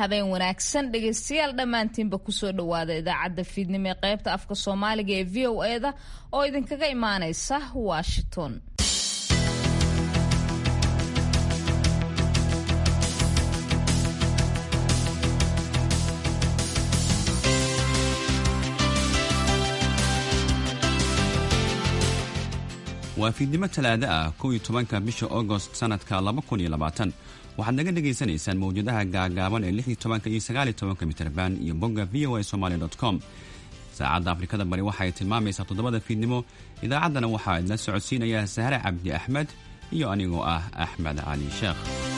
habeen wanaagsan dhegaystayaal dhammaantiinba kusoo dhowaada idaacadda fiidnimo ee qaybta afka soomaaliga ee v o eda oo idinkaga imaanaysa washington waa fiidnimo talaado ah kow iyo tobanka bisha agost sanadka laba kun iyo labaatan waxaad naga dhagaysanaysaan mawjadaha gaagaaban ee lix iyo tobanka iyo sagaal iyo tobanka mitrban iyo bogga v o a somaali dot com saacadda afrikada bari waxaay tilmaamaysaa toddobada fiidnimo idaacaddana waxaa idla socodsiinayaa sahre cabdi axmed iyo anigoo ah axmed cali sheekh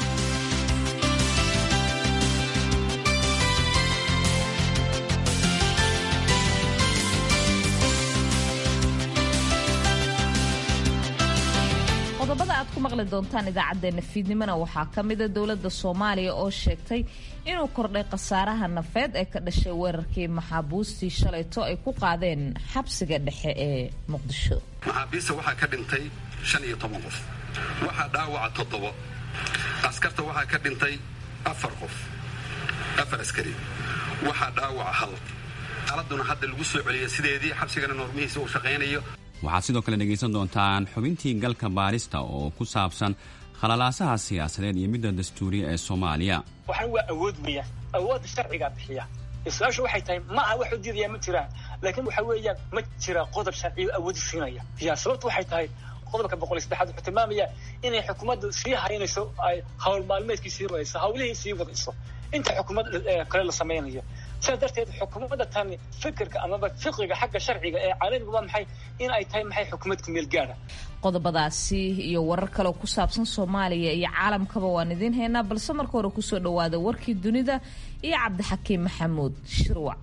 qodobada aad ku maqli doontaan idaacadeena fiidnimona waxaa ka mida dowladda soomaaliya oo sheegtay inuu kordhay khasaaraha nafeed ee ka dhashay weerarkii maxaabuustii shalayto ay ku qaadeen xabsiga dhexe ee muqdisho maxaabiista waxaa ka dhintay shan iyo toban qof waxaa dhaawaca toddobo askarta waxaa ka dhintay afar qof afar askari waxaa dhaawaca hal xaaladuna hadda lagu soo celiyay sideedii xabsigana noormihiisa uu shaqaynayo waxaad sidoo kale dhegaysan doontaan xubintii galka baarista oo ku saabsan khalalaasaha siyaasadeed iyo midda dastuuriya ee soomaaliya waxaan waa awood weeyaan awoodda sharcigaa bixiya su-aashu waxay tahay ma aha wax u diidaya ma jiraan laakiin waxa weeyaan ma jira qodob sharciyo awoodi siinaya ya sababtu waxay tahay qodobka boqol iyo saddexaad wuxuu tilmaamaya inay xukuumaddu sii haynayso ay hawl maalmeedkii sii wadayso hawlihii sii wadayso inta xukuumad kale la samaynayo sidaas darteed xukuumadda tani fikirka amaba fiqiga xagga sharciga ee caalamiga waa maxay in ay tahay maxay xukuumad ku meel gaara qodobadaasi iyo warar kale oo ku saabsan soomaaliya iyo caalamkaba waan idiin haynaa balse marka hore kusoo dhowaada warkii dunida iyo cabdixakiim maxamuud shirwac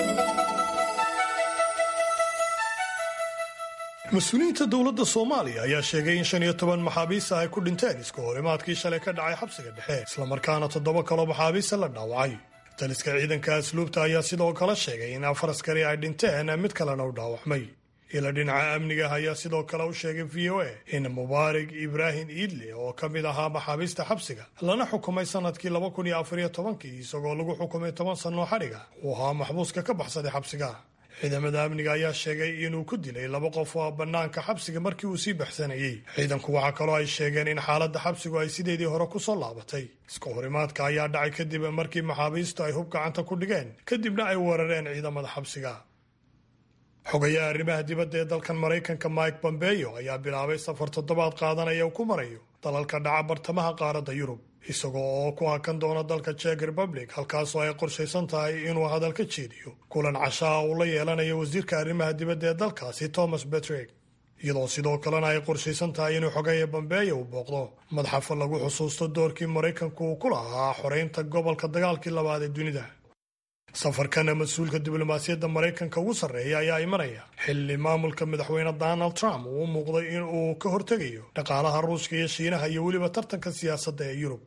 mas-uuliyiinta dowladda soomaaliya ayaa sheegay in shan iyo toban maxaabiista ay ku dhinteen iska horimaadkii shalay ka dhacay xabsiga dhexe islamarkaana toddoba kaloo maxaabiista la dhaawacay taliska ciidanka asluubta ayaa sidoo kale sheegay in afar askari ay dhinteen mid kalena u dhaawacmay ila dhinaca amniga ayaa sidoo kale u sheegay v o a in mubaarig ibraahim iidle oo ka mid ahaa maxaabiista xabsiga lana xukumay sanadkii laba kun iyo afariyo tobankii isagoo lagu xukumay toban sannoo xadhiga uu ahaa maxbuuska ka baxsaday xabsiga ciidamada amniga ayaa sheegay inuu ku dilay laba qof oo bannaanka xabsiga markii uu sii baxsanayey ciidanku waxaa kaloo ay sheegeen in xaaladda xabsigu ay sideedii hore ku soo laabatay iska horimaadka ayaa dhacay kadib markii maxaabiistu ay hub gacanta ku dhigeen kadibna ay weerareen ciidamada xabsiga xogayaha arrimaha dibadda ee dalkan maraykanka mike bombeyo ayaa bilaabay safar toddobaad qaadanaya uu ku marayo dalalka dhaca bartamaha qaaradda yurub isagoo oo ku hakan doona dalka jek republic halkaasoo ay qorshaysan tahay inuu hadal ka jeediyo kulan cashaa uu la yeelanayo wasiirka arrimaha dibadda ee dalkaasi thomas betrick iyadoo sidoo kalena ay qorshaysan tahay inuu xogeeya bambeeya uu booqdo madxafa lagu xusuusto doorkii maraykanku uu ku lahaa xoreynta gobolka dagaalkii labaad ee dunida safarkana mas-uulka diblomaasiyadda maraykanka ugu sarreeya ayaa imanaya xilli maamulka madaxweyne donald trump uu u muuqday in uu ka hortegayo dhaqaalaha ruushka iyo shiinaha iyo weliba tartanka siyaasadda ee yurub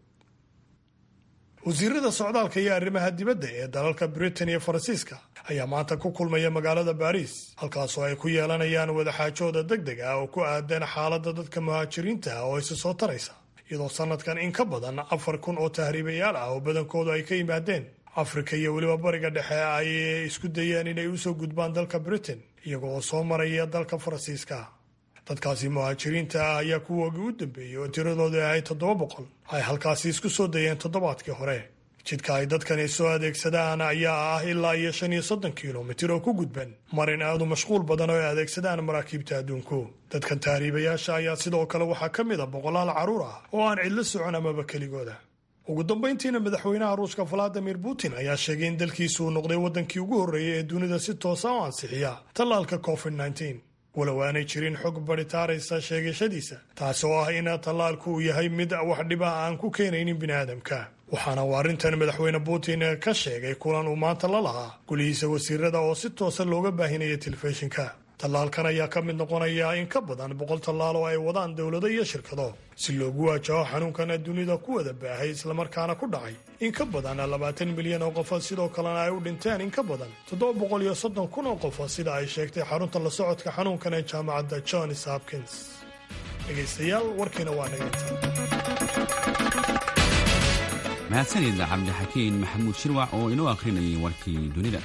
wasiirada socdaalka iyo arrimaha dibadda ee dalalka britain iyo faransiiska ayaa maanta ku kulmaya magaalada baariis halkaasoo ay ku yeelanayaan wadaxaajooda deg deg ah oo ku aadan xaaladda dadka muhaajiriinta ah oo isa soo taraysa iyadoo sanadkan in ka badan afar kun oo tahriibayaal ah oo badankoodu ay ka yimaadeen afrika iyo weliba bariga dhexe ay isku dayeen inay usoo gudbaan dalka britain iyagoo oo soo maraya dalka faransiiska dadkaasi muhaajiriinta ah ayaa kuwoogii u dambeeyey oo tiradooda ahay toddoba boqol ay halkaasi isku soo dayeen toddobaadkii hore jidka ay dadkani soo adeegsadaan ayaa ah ilaa iyo shan iyo soddon kilomitir oo ku gudban marin aadu mashquul badan oo ay adeegsadaan maraakiibta adduunku dadkan tahriibayaasha ayaa sidoo kale waxaa ka mid a boqolaal carruur ah oo aan cidlo socon amaba keligooda ugu dambayntiina madaxweynaha ruushka valadimir putin ayaa sheegay in dalkiisu uu noqday waddankii ugu horreeyay ee dunida si toosa u ansixiya tallaalka covid nneteen walow aanay jirin xog baritaaraysa sheegashadiisa taasi oo ah in tallaalku uu yahay mid wax dhiba aan ku keenaynin biniaadamka waxaana uu arrintan madaxweyne putin ka sheegay kulan uu maanta la lahaa gulihiisa wasiirada oo si toosa looga baahinaya telefishinka tallaalkan ayaa ka mid noqonaya in ka badan boqol tallaal oo ay wadaan dowlado iyo shirkado si loogu waajaho xanuunkan dunida ku wada baahay islamarkaana ku dhacay in ka badan labaatan milyan oo qofa sidoo kalena ay u dhinteen in ka badan toddoba boqol iyo soddon kun oo qofa sida ay sheegtay xarunta la socodka xanuunkan ee jaamacadda johns hopkins dhegaystayaal warkiina waa dhegayta mahadsanid cabdixakiin maxamuud shirwac oo inoo akhrinayay warkii dunida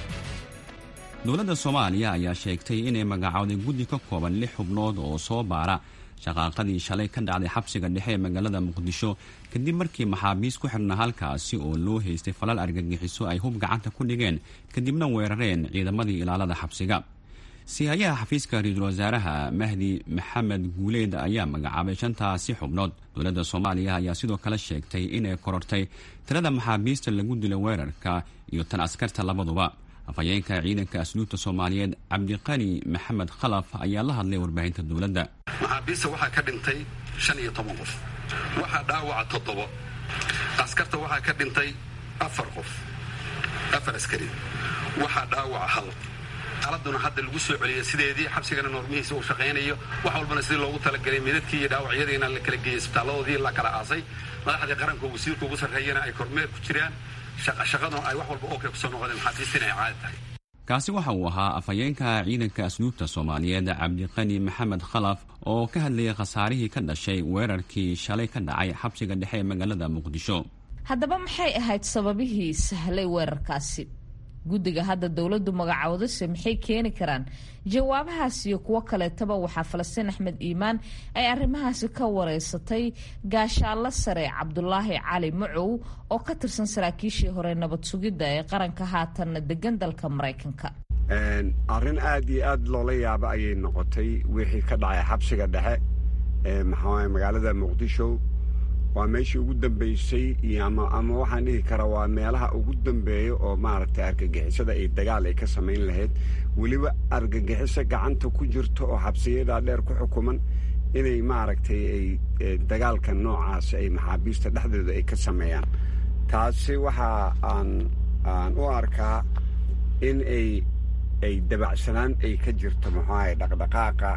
dowladda soomaaliya ayaa sheegtay inay magacowday guddi ka kooban lix xubnood oo soo baara shaqaaqadii shalay ka dhacday xabsiga dhexe ee magaalada muqdisho kadib markii maxaabiis ku xidhnaa halkaasi oo loo haystay falal argagixiso ay hub gacanta ku dhigeen kadibna weerareen ciidamadii ilaalada xabsiga siihayaha xafiiska ra-iisul wasaaraha mahdi maxamed guuleed ayaa magacaabay shantaasi xubnood dowladda soomaaliya ayaa sidoo kale sheegtay inay korortay tirada maxaabiista lagu dilo weerarka iyo tan askarta labaduba afhayeenka ciidanka asluubta soomaaliyeed cabdiqani maxamed khalaf ayaa la hadlay warbaahinta dowladda maxaabiista waxaa ka dhintay shan iyo toban qof waxaa dhaawaca toddobo askarta waxaa ka dhintay afar qof afar askari waxaa dhaawaca hal xaaladuna hadda lagu soo celiyay sideedii xabsigana noormihiisa uu shaqaynayo wax walbana sidii loogu talagelay midadkii iyo dhaawacyadiina la kala geeyey isbitaalladoodii la kala aasay madaxdii qaranka wasiirka ugu sarreeyana ay kormeer ku jiraan shaqaduna ay wax walba ookay kusoo noqdeen maxaabiistina ay caadi tahay kaasi waxa uu ahaa afhayeenka ciidanka asluubta soomaaliyeed cabdiqani maxamed khalaf oo ka hadlayay khasaarihii ka dhashay weerarkii shalay ka dhacay xabsiga dhexe ee magaalada muqdisho haddaba maxay ahayd sababihii sahlay weerarkaasi guddiga hadda dowladdu magacoodase maxay keeni karaan jawaabahaas iyo kuwo kaleetaba waxaa falastiin axmed iimaan ay arrimahaasi ka wareysatay gaashaallo sare cabdulaahi cali macow oo ka tirsan saraakiishii hore nabad sugidda ee qaranka haatanna degan dalka maraykanka arrin aad iyo aad loola yaabo ayay noqotay wixii ka dhacay xabsiga dhexe ee maxaa magaalada muqdisho waa meeshii ugu dambaysay iyo ama ama waxaan dhihi karaa waa meelaha ugu dambeeya oo maaragtay argagixisada ay dagaal ay ka samayn lahayd weliba argagixiso gacanta ku jirto oo xabsiyadaa dheer ku xukuman inay maaragtay ay dagaalka noocaas ay maxaabiista dhexdooda ay ka sameeyaan taasi waxa aan aan u arkaa in ay ay dabacsanaan ay ka jirto muxuahay dhaqdhaqaaqa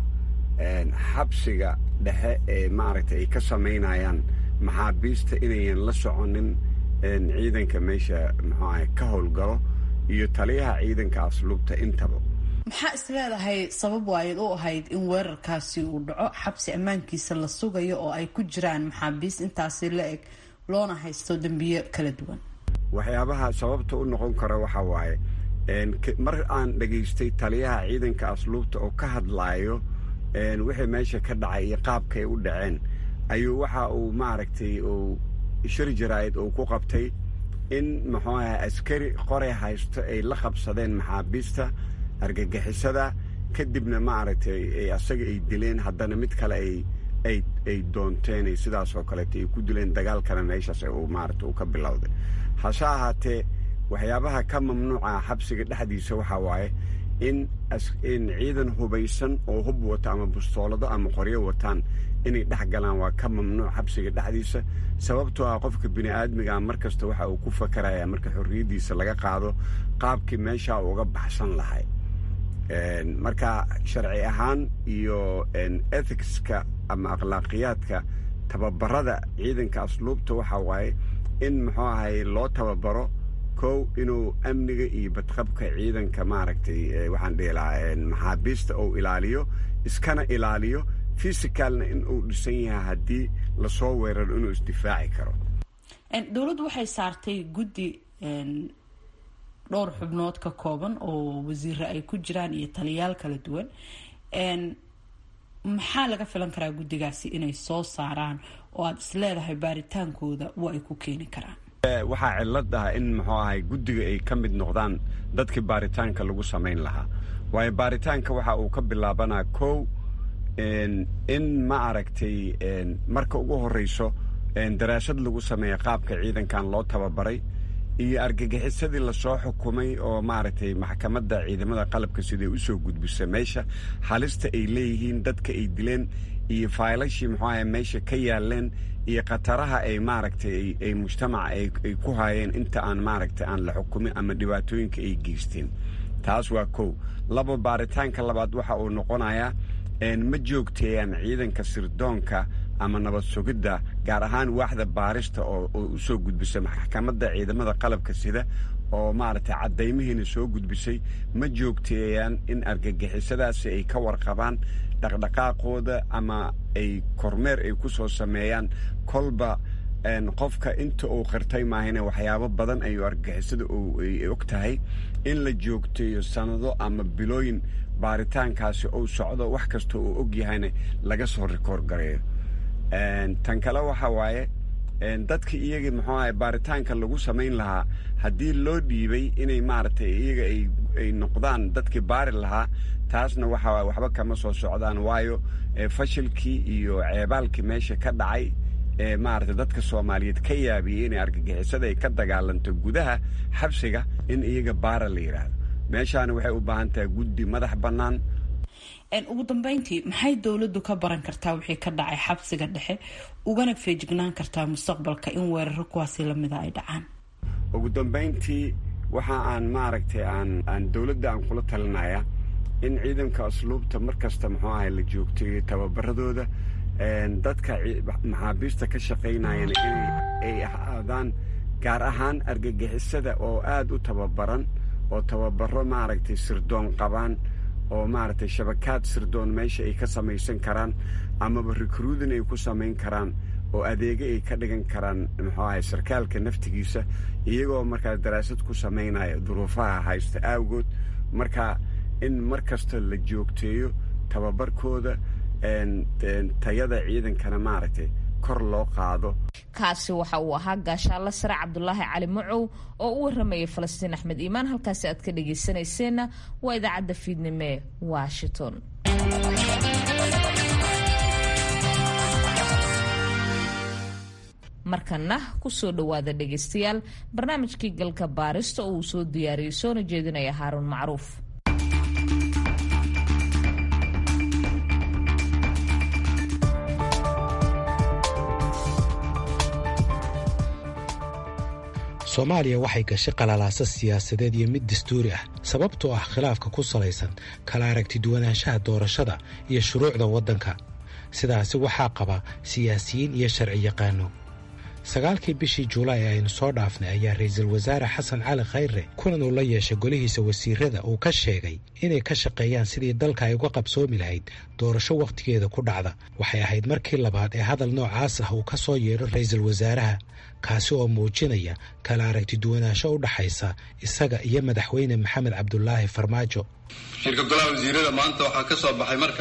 xabsiga dhexe ee maaragtay ay ka samaynayaan maxaabiista inayan la soconin ciidanka meesha muxuaha ka howlgalo iyo taliyaha ciidanka asluubta intaba maxaa is leedahay sabab waayd u ahayd in weerarkaasi uu dhaco xabsi ammaankiisa la sugayo oo ay ku jiraan maxaabiis intaasi la eg loona haysto dembiyo kala duwan waxyaabaha sababta u noqon kara waxaa waaye mar aan dhegaystay taliyaha ciidanka asluubta oo ka hadlaayo wixii meesha ka dhacay iyo qaabkaay u dhaceen ayuu waxa uu maaragtay uu shir jaraa'id uu ku qabtay in muxuu aha askari qoray haysto ay la qabsadeen maxaabiista argagixisada kadibna maaragtay asaga ay dileen haddana mid kale ay ay ay doonteen sidaas oo kaleeto ay ku dileen dagaalkana meeshaas uu maaragta uu ka bilowday hase ahaatee waxyaabaha ka mamnuuca xabsiga dhexdiisa waxaa waaye in in ciidan hubaysan oo hub wata ama bustoolado ama qoryo wataan inay dhex galaan waa ka mamnuuc xabsiga dhexdiisa sababtoo ah qofka bini aadmigaa mar kasta waxa uu ku fakaraya marka xorriyaddiisa laga qaado qaabkii meeshaa uga baxsan lahay marka sharci ahaan iyo ethicska ama akhlaaqiyaadka tababarada ciidanka asluubta waxaa waaye in muxuu ahay loo tababaro kow inuu amniga iyo badqabka ciidanka maaragtay waxaan dhihi lahaa maxaabiista uu ilaaliyo iskana ilaaliyo fisicalna in uu dhisan yahay haddii lasoo weeraro inuu isdifaaci karo dowladdu waxay saartay guddi dhowr xubnood ka kooban oo wasiire ay ku jiraan iyo taliyaal kala duwan maxaa laga filan karaa guddigaasi inay soo saaraan oo aada is leedahay baaritaankooda wa ay ku keeni karaan waxaa cillad ah in muxuu ahay guddiga ay ka mid noqdaan dadkii baaritaanka lagu samayn lahaa waayo baaritaanka waxa uu ka bilaabanaa kow in ma aragtay marka ugu horreyso daraasad lagu sameeya qaabka ciidankan loo tababaray iyo argagixisadii lasoo xukumay oo maaragtay maxkamadda ciidamada qalabka siday usoo gudbisa meesha halista ay leeyihiin dadka ay dileen iyo faylashii muxuu ahay meesha ka yaaleen iyo khataraha ay maaragtay ay mujtamaca ay ku haayeen inta aan maaragtay aan la xukumin ama dhibaatooyinka ay geysteen taas waa kow laba baaritaanka labaad waxa uu noqonayaa ma joogteeyaan ciidanka sirdoonka ama nabad sugidda gaar ahaan waaxda baarista oo usoo gudbisa maxkamadda ciidamada qalabka sida oo maaragtay caddaymihiina soo gudbisay ma joogteeyaan in argagixisadaasi ay ka warqabaan dhaqdhaqaaqooda ama ay kormeer ay ku soo sameeyaan kolba qofka inta uu qirtay maahane waxyaabo badan ayuu argagixisada ay og tahay in la joogteeyo sannado ama bilooyin baaritaankaasi uu socdo wax kasta uu og yahayna laga soo rikoor gareeyo tan kale waxa waaye dadka iyaga muxuu ahay baaritaanka lagu samayn lahaa haddii loo dhiibay inay maaragtay iyaga ay noqdaan dadkii baari lahaa taasna waxa waay waxba kama soo socdaan waayo fashilkii iyo ceebaalkii meesha ka dhacay ee maaragtay dadka soomaaliyeed ka yaabiyey inay argagixisada ay ka dagaalanto gudaha xabsiga in iyaga baara la yidhaahdo meeshaana waxay u baahan tahay guddi madax bannaan ugu dambeyntii maxay dowladdu ka baran kartaa wixii ka dhacay xabsiga dhexe ugana feejignaan kartaa mustaqbalka in weeraro kuwaasi lamida ay dhacaan ugu dambayntii waxa aan maaragtay aan aan dowladda aan kula talinaya in ciidanka asluubta mar kasta muxuu ahay la joogteeyo tababaradooda dadka maxaabiista ka shaqaynayana inay ay ahaadaan gaar ahaan argagixisada oo aada u tababaran oo tababaro maaragtay sirdoon qabaan oo maaragtay shabakaad sirdoon meesha ay ka samaysan karaan amaba rikruudin ay ku samayn karaan oo adeega ay ka dhigan karaan muxuu ahay sarkaalka naftigiisa iyagoo markaas daraasad ku samaynaya duruufaha haysta aawgood marka in mar kasta la joogteeyo tababarkooda tayada ciidankana maaragtay kor loo qaado kaasi waxa uu ahaa gaashaalla sare cabdulaahi cali macow oo u waramayay falastiin axmed iimaan halkaasi aad ka dhagaysanayseena waa idaacadda fiidnimo ee washington markana kusoo dhowaada dhegaystayaal barnaamijkii galka baarista oo uu soo diyaariyey soona jeedinaya haaruun macruuf soomaaliya waxay gashay qalalaasa siyaasadeed iyo mid dastuuri ah sababtoo ah khilaafka ku salaysan kala aragti duwanaanshaha doorashada iyo shuruucda waddanka sidaasi waxaa qaba siyaasiyiin iyo sharci yaqaano sagaalkii bishii juulaay ee aynu soo dhaafnay ayaa ra'iisul wasaare xasan cali khayre kulan uu la yeeshay golihiisa wasiirada uu ka sheegay inay ka shaqeeyaan sidii dalka ay uga qabsoomi lahayd doorasho wakhtigeeda ku dhacda waxay ahayd markii labaad ee hadal noocaas ah uu ka soo yeedho ra'iisul wasaaraha kaasi oo muujinaya kala aragti duwanaansho u dhaxaysa isaga iyo madaxweyne maxamed cabdulaahi farmaajo shirka golaha wasiirada maanta waxaa ka soo baxay marka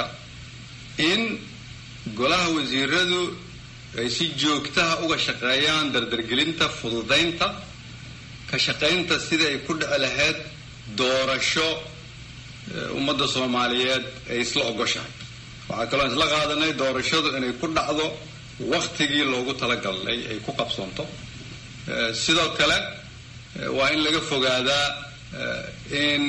in golaha wasiiradu ay si joogtaha uga shaqeeyaan dardargelinta fududaynta ka shaqaynta sidai ay ku dhici lahayd doorasho ummadda soomaaliyeed ay isla ogoshahay waxaa kaloo isla qaadanay doorashadu inay ku dhacdo wakhtigii loogu talagalay ay ku qabsoonto sidoo kale waa in laga fogaadaa in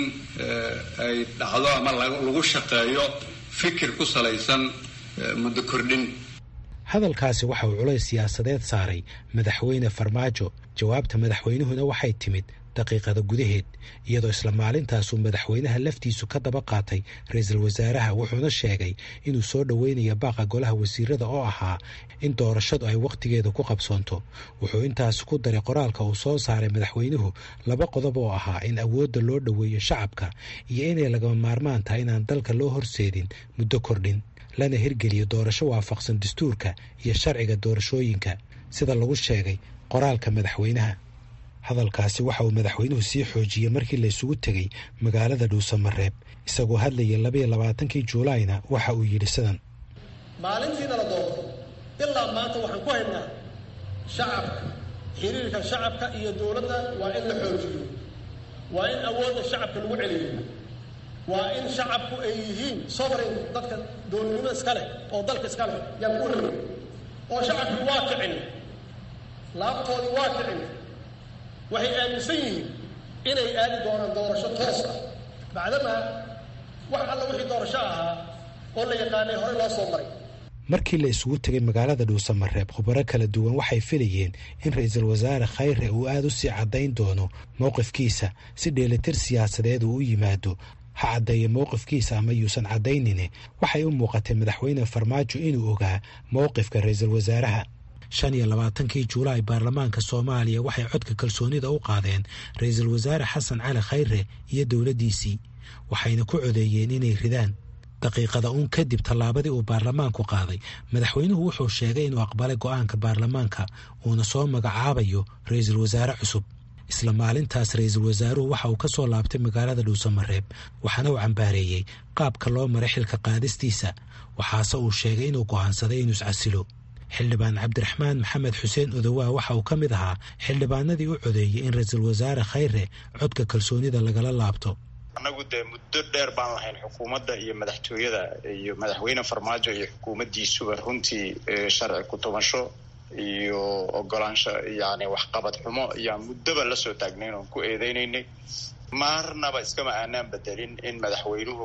ay dhacdo ama lagu shaqeeyo fikir ku salaysan muddo kordhin hadalkaasi waxa uu culays siyaasadeed saaray madaxweyne farmaajo jawaabta madaxweynuhuna waxay timid daqiiqada gudaheed iyadoo isla maalintaasuu madaxweynaha laftiisu ka daba qaatay ra-iisul wasaaraha wuxuuna sheegay inuu soo dhoweynayo baaqa golaha wasiirada oo ahaa in doorashadu ay wakhtigeeda ku qabsoonto wuxuu intaasi ku daray qoraalka uu soo saaray madaxweynuhu laba qodob oo ahaa in awoodda loo dhoweeyo shacabka iyo inay lagama maarmaan tahay inaan dalka loo horseedin muddo kordhin lana hirgeliyo doorasho waafaqsan dastuurka iyo sharciga doorashooyinka sida lagu sheegay qoraalka madaxweynaha hadalkaasi waxa uu madaxweynuhu sii xoojiyey markii la isugu tegey magaalada dhuusamareeb isagoo hadlayay labaiyo labaatankii juulaayna waxa uu yidhi sidan maalintiina la doorto ilaa maanta waxaan ku haynaa shacabka xiriirka shacabka iyo dowladda waa in la xoojiyo waa in awoodda shacabka lagu celiyo waa in shacabku ay yihiin sovereign dadka dowladnimo iska leh oo dalka iska leh yaan ku rabay oo shacabkii waa kicin laabtoodii waa kicin waxay aaminsan yihiin inay aadi doonaan doorasho toos ah bacdamaa wax alla wixii doorasho ahaa oo la yaqaanay horey loo soo maray markii la isugu tegay magaalada dhuusamareeb khubaro kala duwan waxay filayeen in ra-iisul wasaare khayre uu aada u sii caddayn doono mowqifkiisa si dheelitir siyaasadeed uu u yimaado ha caddeeya mowqifkiisa ama yuusan caddaynine waxay u muuqatay madaxweyne farmaajo inuu ogaa mowqifka ra-iisul wasaaraha shan iyo labaatankii juulaay baarlamaanka soomaaliya waxay codka kalsoonida u qaadeen ra-iisul wasaare xasan cali khayre iyo dowladdiisii waxayna ku codeeyeen inay ridaan daqiiqada uun kadib tallaabadii uu baarlamaanku qaaday madaxweynuhu wuxuu sheegay inuu aqbalay go'aanka baarlamaanka uuna soo magacaabayo ra-iisul wasaare cusub isla maalintaas ra-iisul wasaaruhu waxa uu ka soo laabtay magaalada dhuusamareeb waxaana uu cambaareeyey qaabka loo maray xilka qaadistiisa waxaase uu sheegay inuu go'aansaday inuu iscasilo xildhibaan cabdiraxmaan maxamed xuseen odowaa waxa uu ka mid ahaa xildhibaanadii u codeeyey in ra-iisul wasaare khayre codka kalsoonida lagala laabto annagu dee muddo dheer baan lahayn xukuumadda iyo madaxtooyada iyo madaxweyne farmaajo iyo xukuumaddiisuba runtii sharci ku-tubasho iyo ogolaansho yani waxqabad xumo ayaan muddoba la soo taagnayn oon ku eedeynaynay marnaba iskama aanaan bedelin in madaxweynuhu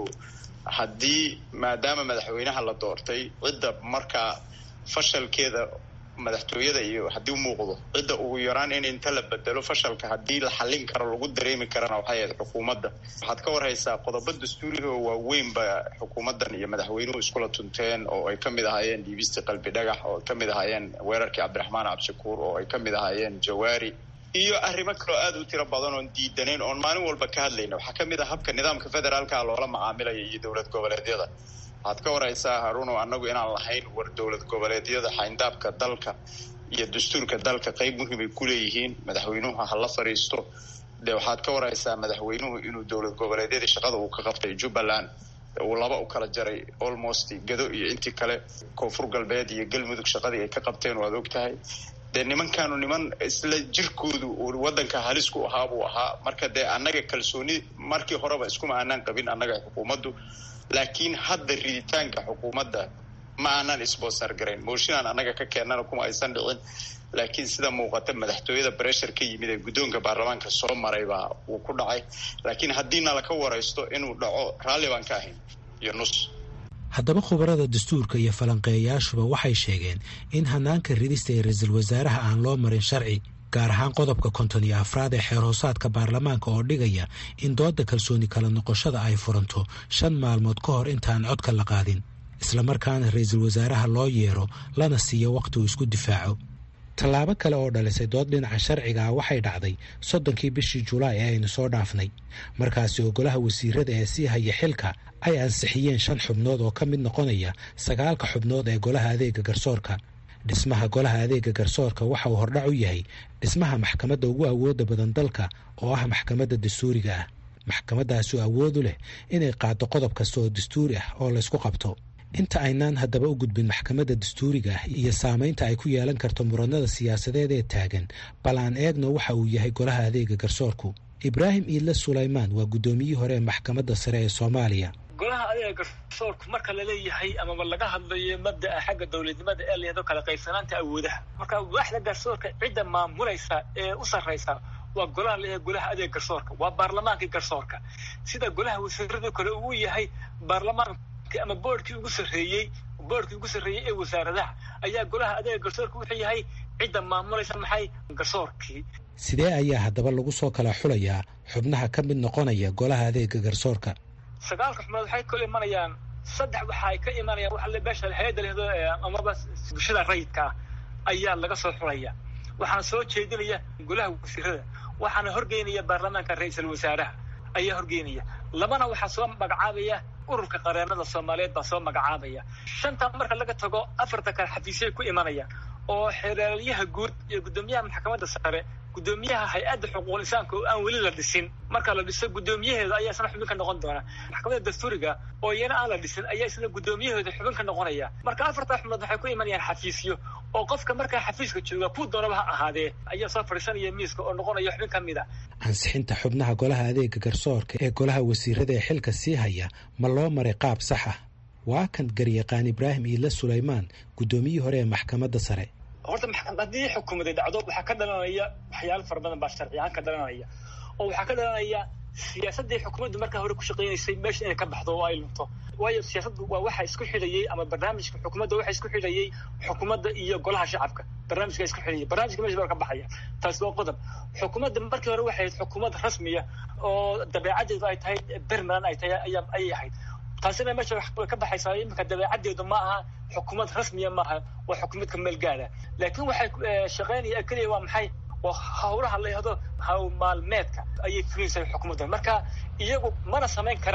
haddii maadaama madaxweynaha la doortay cidda markaa fashalkeeda madaxtooyada iyo haddii u muuqdo cidda ugu yaraan in inta la bedelo fashalka haddii la xallin karo lagu dareemi karana waxay ahayd xukuumadda waxaad ka warhaysaa qodobo dastuuriga oo waaweynba xukuumaddan iyo madaxweynuhu iskula tunteen oo ay ka mid ahaayeen dhiibistii qalbi dhagax oo ay ka mid ahaayeen weerarkii cabdiraxmaan cabshakuur oo ay ka mid ahaayeen jawaari iyo arrimo kaloo aada u tiro badan oon diidanayn oon maalin walba ka hadlayna waxaa ka mid ah habka nidaamka federaalka loola macaamilaya iyo dowlad goboleedyada waxaad ka waraysaa haruunow annagu inaan lahayn war dowlad goboleedyada xayndaabka dalka iyo dastuurka dalka qeyb muhiimay ku leeyihiin madaxweynuhu ha la fadhiisto dee waxaad ka waraysaa madaxweynuhu inuu dowlad goboleedyadii shaqada uu ka qabtay jubbaland uu laba u kala jaray almost gado iyo intii kale koonfur galbeed iyo galmudug shaqadii ay ka qabteen waad og tahay dee nimankaanu niman isla jirkoodu waddanka halis ku ahaa buu ahaa marka dee annaga kalsooni markii horeba iskuma aanaan qabin annaga xukuumaddu laakiin hadda riditaanka xukuumadda ma aanan isboosar garayn mooshinaan annaga ka keennana kuma aysan dhicin laakiin sida muuqata madaxtooyada breshar ka yimid ee guddoonka baarlamaanka soo maray baa uu ku dhacay laakiin haddii nala ka waraysto inuu dhaco raalli baan ka ahayn iyo nus haddaba khubarada dastuurka iyo falanqeeyayaashuba waxay sheegeen in hanaanka ridista ee ra-iisul wasaaraha aan loo marin sharci gaar ahaan qodobka konton iyo afraad ee xeerhoosaadka baarlamaanka oo dhigaya in doodda kalsooni kala noqoshada ay furanto shan maalmood ka hor intaan codka la qaadin islamarkaana ra-iisul wasaaraha loo yeero lana siiyo wakhti uu isku difaaco tallaabo kale oo dhalisay dood dhinaca sharciga ah waxay dhacday soddonkii bishii julaay ee aynu soo dhaafnay markaasi oo golaha wasiirada ee sii haya xilka ay ansixiyeen shan xubnood oo ka mid noqonaya sagaalka xubnood ee golaha adeega garsoorka dhismaha golaha adeega garsoorka waxa uu hordhac u yahay dhismaha maxkamadda ugu awooda badan dalka oo ah maxkamadda dastuuriga ah maxkamaddaasi oo awood u leh inay qaado qodob kasta oo dastuuri ah oo laysku qabto inta aynaan haddaba u gudbin maxkamadda dastuuriga ah iyo saamaynta ay ku yeelan karto muranada siyaasadeed ee taagan bal aan eegno waxa uu yahay golaha adeega garsoorku ibraahim iidle sulaymaan waa guddoomiyihii hore ee maxkamadda sare ee soomaaliya golaha adeega garsoorku marka laleeyahay amaba laga hadlayo mabda'a xagga dowladnimada ee layado kala qaybsanaanta awoodaha marka waaxda garsoorka cidda maamulaysa ee u sarraysa waa golaha laleeyahay golaha adeega garsoorka waa baarlamaankii garsoorka sida golaha wasiirada kale uu yahay baarlamaan ama boorkii ugu sarreeyey boorkii ugu sarreeyey ee wasaaradaha ayaa golaha adeega garsoorka wuxuu yahay cidda maamulaysa maxay garsoorkii sidee ayaa haddaba lagu soo kala xulayaa xubnaha ka mid noqonaya golaha adeega garsoorka sagaalka xubnood waxay kala imanayaan saddex waxa ay ka imanayaan waxa beesha hay-adda lehdo amaba bulshada rayidka ah ayaa laga soo xulaya waxaana soo jeedinaya golaha wasiirada waxaana horgeynaya baarlamaanka ra-iisul wasaaraha ayaa horgeynaya labana waxaa soo magacaabaya ururka qareenada soomaaliyeed baa soo magacaabaya shanta marka laga tago afarta kale xafiisyay ku imanayaan oo xeeraalyaha guud iyo guddoomiyaha maxkamadda sare guddoomiyaha hay-adda xuquuqul insaanka oo aan weli la dhisin marka la dhiso guddoomiyaheeda ayaa isna xubin ka noqon doona maxkamadda dastuuriga oo iyana aan la dhisin ayaa isna guddoomiyaheeda xubin ka noqonaya marka afartaa xubnood waxay ku imanayaan xafiisyo oo qofka markaa xafiiska jooga kuu doonaba ha ahaadee ayaa soo fadhiisanaya miiska oo noqonaya xubin ka mid a ansixinta xubnaha golaha adeega garsoorka ee golaha wasiirada ee xilka sii haya ma loo maray qaab sax ah waa kan garyaqaan ibraahim iidle sulaymaan guddoomiyihii hore ee maxkamadda sare horta haddii xukuumaday dhacdo waxaa ka dhalanaya waxyaalo fara badan baa sharci ahaan ka dhalanaya oo waxaa ka dhalanaya siyaasaddii xukuumaddu markaa hore ku shaqaynaysay meesha inay ka baxdo oo ay lunto waayo siyaasaddu waa waxa isku xidhayay ama barnaamijka xukuumadda waxa isku xidhayay xukuumadda iyo golaha shacabka barnaamijka isku xidhayay barnaamijka meesha baa ka baxaya taasi waa qodob xukuumadda markii hore waxay ahayd xukuumad rasmiya oo dabeecaddeedu ay tahay bermalan ay tahay ayaa ayay ahayd taasina meesha way ka baxaysaa iminka dabeecaddeedu ma aha xukuumad rasmiya maaha waa xukuumad ka meel gaada laakiin waxay shaqaynaya keliya waa maxay waa hawlaha la yahdo hawl maalmeedka ayay fulinaysaa xukuumadda marka iyagu mana samayn karaan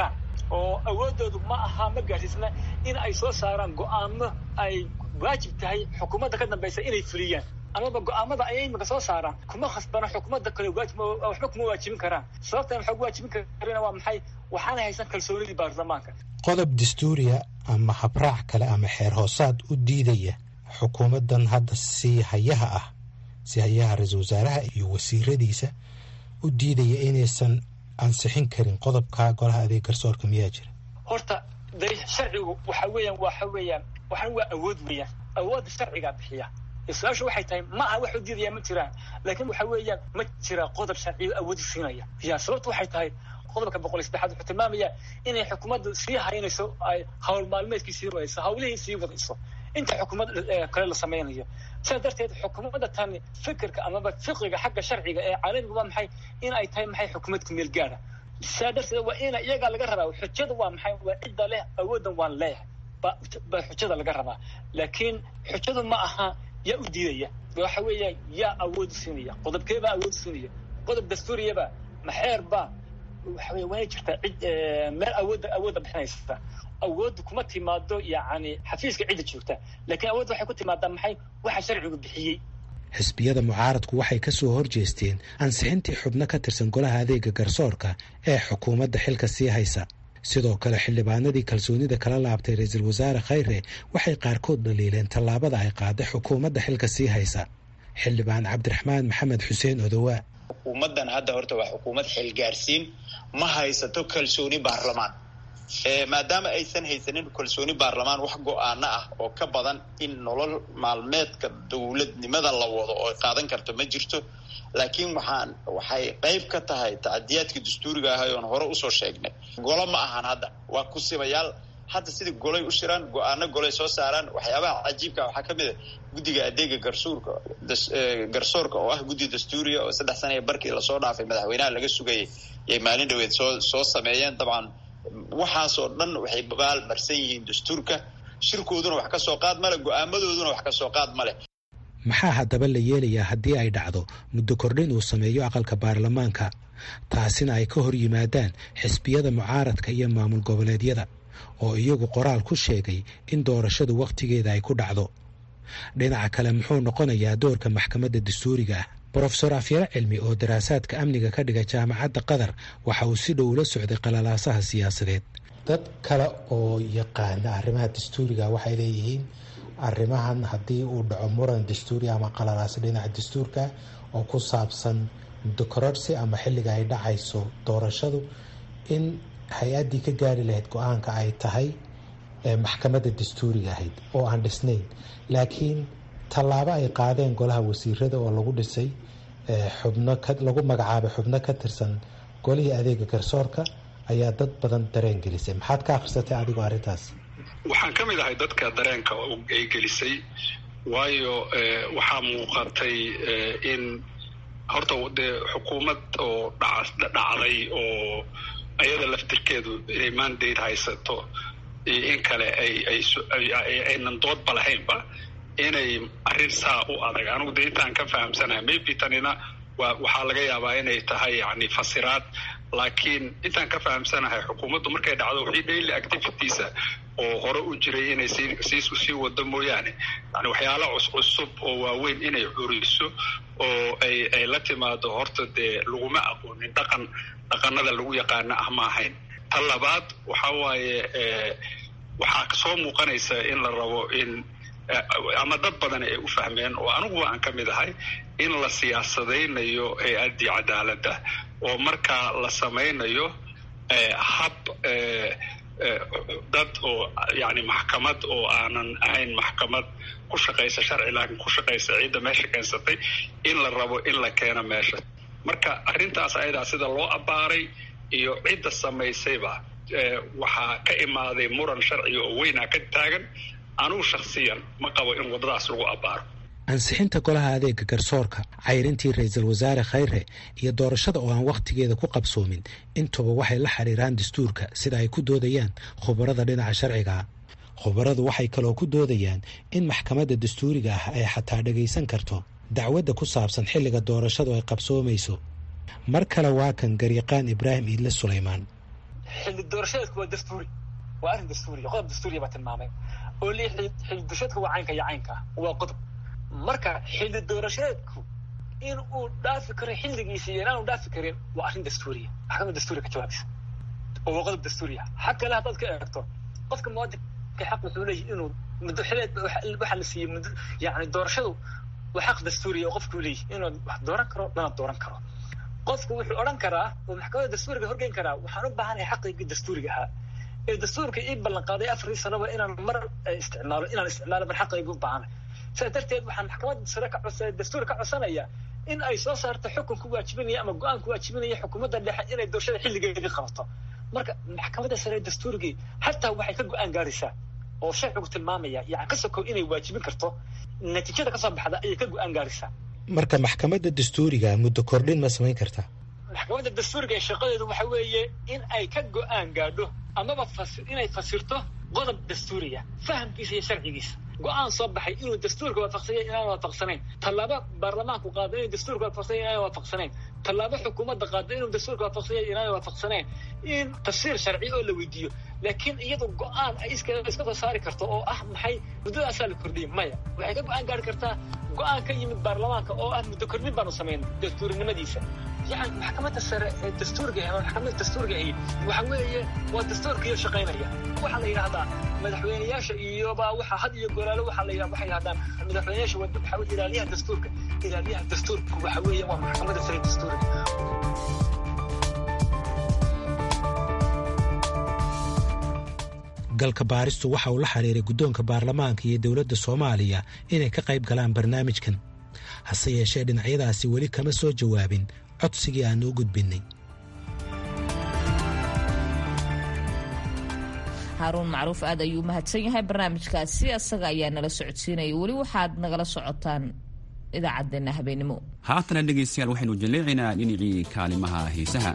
oo awoodoodu ma aha ma gaadhsiisna in ay soo saaraan go'aamo ay waajib tahay xukuumadda ka dambaysa inay fuliyaan amaba go'aamada ayay imika soo saaraan kuma khasbana xukuumadda kale waajib waxba kuma waajibin karaan sababtan waxaa ku waajibin karina waa maxay waxaana haysan kalsoonidii baarlamaanka qodob dastuuriya ama habraac kale ama xeer hoosaad u diidaya xukuumaddan hadda si hayaha ah si hayaha ra-iisul wasaaraha iyo wasiiradiisa u diidaya inaysan ansixin karin qodobka golaha adeeg garsoorka miyaa jira horta de sharcigu waxa weeyaan waxa weeyaan waxaan waa awood weeyaan awoodda sharcigaa bixiya su-aashu waxay tahay ma aha wax u diidaya ma jiraan laakiin waxa weeyaan ma jira qodob sharciyo awoodi siinaya ya sababtu waxay tahay qodobka boqol iyo saddexaad wuxuu tilmaamaya inay xukuumaddu sii haynayso ay hawl maalmeedkii sii wadayso hawlihii sii wadayso inta xukuumad kale la samaynayo sidaas darteed xukuumadda tani fikirka amaba fiqiga xagga sharciga ee caalamiga waa maxay in ay tahay maxay xukuumad ku meel gaara sidaa darteed waa ina iyagaa laga rabaa xujada waa maxay waa cidda leh awooddan waan leeyahay ba baa xujada laga rabaa laakiin xujadu ma aha yaa u diidaya waxa weeya yaa awood siinaya qodobkeebaa awood siinaya qodob dastuuriyaba maxeerba waxa wey waana jirtaa cid meel awoodda awoodda bixinaysa awoodda kuma timaado yacni xafiiska cidda joogta laakiin awoodda waxay ku timaadaa maxay waxa sharcigu bixiyey xisbiyada mucaaradku waxay ka soo horjeesteen ansixintii xubno ka tirsan golaha adeega garsoorka ee xukuumadda xilka sii haysa sidoo kale xildhibaanadii kalsoonida kala laabtay ra-iisul wasaare khayre waxay qaarkood dhaliileen tallaabada ay qaaday xukuumadda xilka sii haysa xildhibaan cabdiraxmaan maxamed xuseen odowaa xukuumaddan hadda horta waa xukuumad xilgaarsiin ma haysato kalsooni baarlamaan maadaama aysan haysanin kalsooni baarlamaan wax go-aano ah oo ka badan in nolol maalmeedka dowladnimada la wado oo qaadan karto ma jirto laakiin waxaan waxay qayb ka tahay tacadiyaadkii dastuuriga ahay oon hore usoo sheegnay golo ma ahan hadda waa kusibayaal hadda sidai golay u shiraan go-aano golay soo saaraan waxyaabaha cajiibka waxaa ka mid a guddiga adeega garsuurka garsoorka oo ah guddi dastuuriya oo saddex sana barkii lasoo dhaafay madaxweynaha laga sugayay yay maalin dhaweed soo soo sameeyeen dabcan waxaasoo dhan waxay baal marsan yihiin dastuurka shirkooduna wax ka soo qaad male go-aamadooduna wax ka soo qaad male maxaa haddaba la yeelayaa haddii ay dhacdo muddo kordhin uu sameeyo aqalka baarlamaanka taasina ay ka hor yimaadaan xisbiyada mucaaradka iyo maamul goboleedyada oo iyagu qoraal ku sheegay in doorashadu wakhtigeeda ay ku dhacdo dhinaca kale muxuu noqonayaa doorka maxkamadda dastuuriga ah brofesor afyare cilmi oo daraasaadka amniga ka dhiga jaamacadda qatar waxa uu si dhow ula socday qalalaasaha siyaasadeed dad kale oo yaqaana arrimaha dastuuriga waxay leeyihiin arrimahan haddii uu dhaco muran dastuuri ama qalalaas dhinaca dastuurka oo ku saabsan muddokororsi ama xilliga ay dhacayso doorashadu in hay-addii ka gaari lahayd go-aanka ay tahay maxkamadda dastuuriga ahayd oo aan dhisnayn laakiin tallaabo ay qaadeen golaha wasiirada oo lagu dhisay xubno lagu magacaabay xubno ka tirsan golihii adeega garsoorka ayaa dad badan dareen gelisay maxaad ka akhrisatay adigoo arrintaas waxaan ka mid ahay dadka dareenka ay gelisay waayo waxaa muuqatay in horta dee xukuumad oo dhacday oo ayada laftirkeedu inay mandate haysato iyo in kale aynan doodba lahaynba inay arrin saa u adag anigu de intaan ka fahamsanahay maybe tanina wa waxaa laga yaabaa inay tahay yani fasiraad laakiin intaan ka fahamsanahay xukuumaddu markay dhacdo wixii daily activitiesa oo hore u jiray inay sii sii wado mooyaane yani waxyaala cuscusub oo waaweyn inay curiso oo ay ay la timaado horta dee laguma aqoonin dhaqan dhaqanada lagu yaqaano ah ma ahayn ta labaad waxa waaye waxaa soo muuqanaysa in la rabo in ama dad badan ay u fahmeen oo aniguba aan ka mid ahay in la siyaasadaynayo hay-addii cadaaladda oo markaa la samaynayo hab dad oo yani maxkamad oo aanan ahayn maxkamad ku shaqaysa sharci laakiin ku shaqaysa ciidda meesha keensatay in la rabo in la keeno meesha marka arrintaas ayadaa sida loo abbaaray iyo cidda samaysayba waxaa ka imaaday muran sharciga oo weynaa ka taagan anugu shakhsiyan ma qabo in waddadaas lagu abbaaro ansixinta golaha adeega garsoorka cayrintii ra-iisul wasaare khayre iyo doorashada oo aan wakhtigeeda ku qabsoomin intuba waxay la xiriiraan dastuurka sida ay ku doodayaan khubarada dhinaca sharcigaa khubaradu waxay kaloo ku doodayaan in maxkamadda dastuuriga ah ay xataa dhagaysan karto dacwadda ku saabsan xilliga doorashadu ay qabsoomayso mar kale waa kan garyaqaan ibraahim iidle sulaymaan xilli doorashadeedku waa dastuuri waa arrin dastuuriya qodob dastuuriya baa tilmaamay oo li xilli doorashadeedku waa caynka iyo caynka waa qodob marka xilli doorashadeedku in uu dhaafi karo xilligiisa iyo inaanu dhaafi karin waa arrin dastuuriya maxkamad dastuuriya ka jawaabaysa oo waa qodob dastuuriya xag kale haddaad ka eegto qofka muwaadinka xaq wuxuu leeyahay inuu muddo xileed waxaa la siiyey muddo yani doorashadu waa xaq dastuuriya oo qofku leeyahay inuu wax dooran karo lana dooran karo qofku wuxuu odhan karaa oo maxkamadda dastuuriga horgeyn karaa waxaan u baahanahay xaqaygii dastuuriga ahaa ee dastuurka ii ballan qaaday afarii sanoba inaan mar isticmaalo inaan isticmaalo mar xaqaygu u baahanay sidaas darteed waxaan maxkamadda sare ka codsa dastuur ka codsanaya in ay soo saarto xukun ku waajibinaya ama go-aan ku waajibinaya xukuumadda dhexe inay doorashada xilligeedii qabato marka maxkamadda sare dastuurigii xataa waxay ka go-aan gaaraysaa oo sharcigu tilmaamaya yani ka sokow inay waajibin karto natiijada kasoo baxda ayay ka go-aan gaaraysaa marka maxkamadda dastuuriga muddo kordhin ma samayn kartaa maxkamadda dastuuriga ee shaqadeedu waxa weeye in ay ka go-aan gaadho amaba inay fasirto qodob dastuuriya fahamkiisa iyo sharcigiisa go-aan soo baxay inuu dastuurka waafaqsanya inaan waafaqsanayn tallaabo baarlamaanku qaado inuu dastuurka waafaqsanya inaan waafaqsanayn tallaabo xukuumadda qaado inuu dastuurka waafaqsanya inaan waafaqsanayn in tafsiir sharci oo la weydiiyo laakiin iyadu go-aan ay iska iska soo saari karto oo ah maxay muddadaasaa la kordhiyay maya waxay ka go-aan gaari kartaa go-aan ka yimid baarlamaanka oo ah muddo kordhin baanu samayn dastuurinimadiisa yani maxkamadda sare ee dastuurga ama maxkamadda dastuurga ahi waxa weeye waa dastuurkiyo shaqaynaya waxaa la yidhahdaa madaxweyneyaasha iyoba waxa had iyo goraalo waxaa la waxay yidhahdaan madaxweyneyaasha waxa weye ilaaliyaha dastuurka ilaaliyaha dastuurka waxa weeye waa maxkamadda sare dastuurga galka baaristu waxa uu la xiriiray guddoonka baarlamaanka iyo dowladda soomaaliya inay ka qayb galaan barnaamijkan hase yeeshee dhinacyadaasi weli kama soo jawaabin codsigii aan u gudbinnay haaruun macruuf aad ayuu mahadsan yahay barnaamijkaasi asaga ayaa nala socodsiinaya weli waxaad nagala socotaan idaacaddeenna habeenimo haatana dhegaystayaal waxaynu jaleecaynaa dhinacii kaalimaha heesaha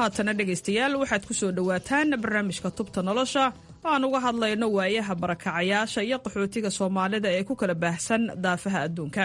haatana dhegaystayaal waxaad ku soo dhowaataan barnaamijka tubta nolosha oo aan uga hadlayno waayaha barakacayaasha iyo qaxootiga soomaalida ee ku kala baahsan daafaha adduunka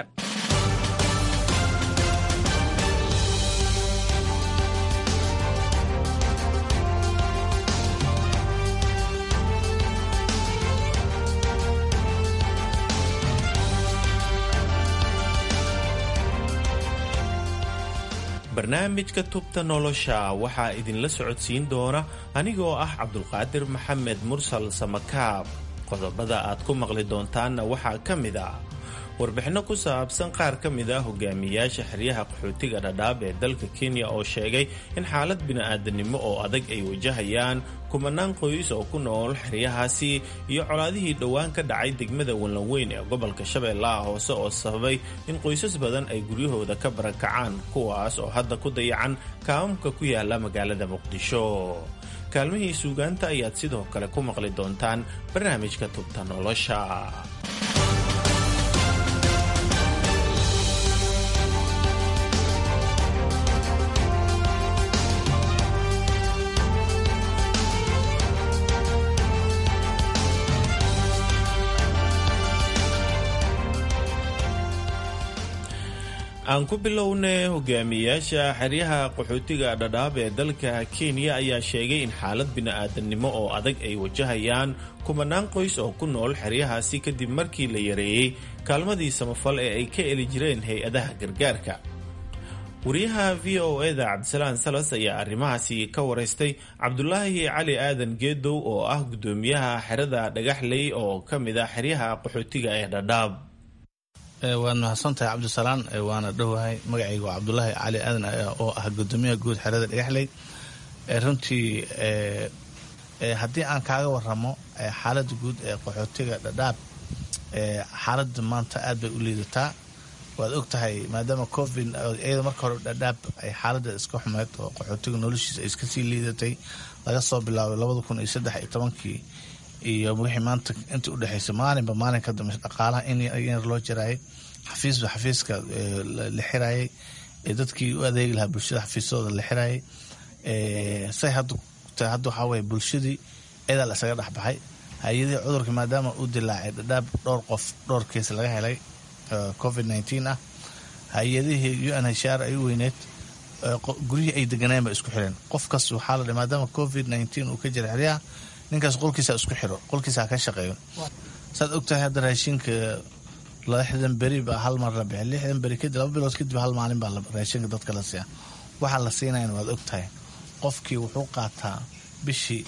barnaamijka tubta nolosha waxaa idinla socodsiin doona anigoo ah cabdulqaadir maxamed mursal samakaab qodobada aad ku maqli doontaanna waxaa ka mid ah warbixinno ku saabsan qaar ka mid ah hogaamiyaasha xeryaha qaxootiga dhadhaab ee dalka kenya oo sheegay in xaalad bini'aadanimo oo adag ay wajahayaan kumanaan qoys oo ku nool xeryahaasi iyo colaadihii dhowaan ka dhacay degmada wallanweyn ee gobolka shabeellaha hoose oo sababay in qoysas badan ay guryahooda ka barakacaan kuwaas oo hadda ku dayacan kaamamka ku yaala magaalada muqdisho kaalmihii suugaanta ayaad sidoo kale ku maqli doontaan barnaamijka tubta nolosha aan ku bilownay hogaamiyaasha xeryaha qaxootiga dhadhaab ee dalka kenya ayaa sheegay in xaalad bini'aadanimo oo adag ay wajahayaan kumanaan qoys oo ku nool xeryahaasi kadib markii la yareeyey kaalmadii samafal ee ay ka eli jireen hay-adaha gargaarka wariyaha v o eda cabdisalaan salas ayaa arrimahaasi ka waraystay cabdulaahi cali aadan geedow oo ah guddoomiyaha xerada dhagaxley oo ka mid ah xeryaha qaxootiga ee dhadhaab waad mahadsantahay cabdisalaan waana dhowahay magacayga waa cabdulaahi cali aadan oo ah gudoomiyaha guud xerada dhagaxley runtii haddii aan kaaga waramo xaalada guud ee qaxootiga dhadhaab xaalada maanta aad bay u liidataa waad og tahay maadaama covid iyada marka hore dhadhaab ay xaalada iska xumeyd oo qaxootiga noloshiisa ay iska sii liidatay laga soo bilaabay labada kun iyo saddex iyo tobankii iyo wixii maanta intii udhexaysay maalinba maalin ka dambaysa dhaqaalaha in yar loo jaraayay xafiisba xafiiska la xirayay dadkii u adeegi lahaa bulshada xafiisyadooda la xirayay say hadda hadda waxaa weye bulshadii eedaa la isaga dhexbaxay hay-adihii cudurka maadaama uu dilaacay dhadhaab dhowr qof dhowr kees laga helay covid nneteen ah hay-adihii u n h r ay u weyneed guryihii ay deganeen ba isku xireen qof kas waxaa la dha maadaama covid nneteen uu ka jira xeryaha ninkaas qolkiisa isku xiro qolkiisa ka shaqeeyo saad ogtahay hadda raashinka lixdan beri baa hal mar la bixi lixdan beri kadib laba bilood kadib hal maalin baa raashinka dadka la siiya waxaa la siinayan waad ogtahay qofkii wuxuu qaataa bishii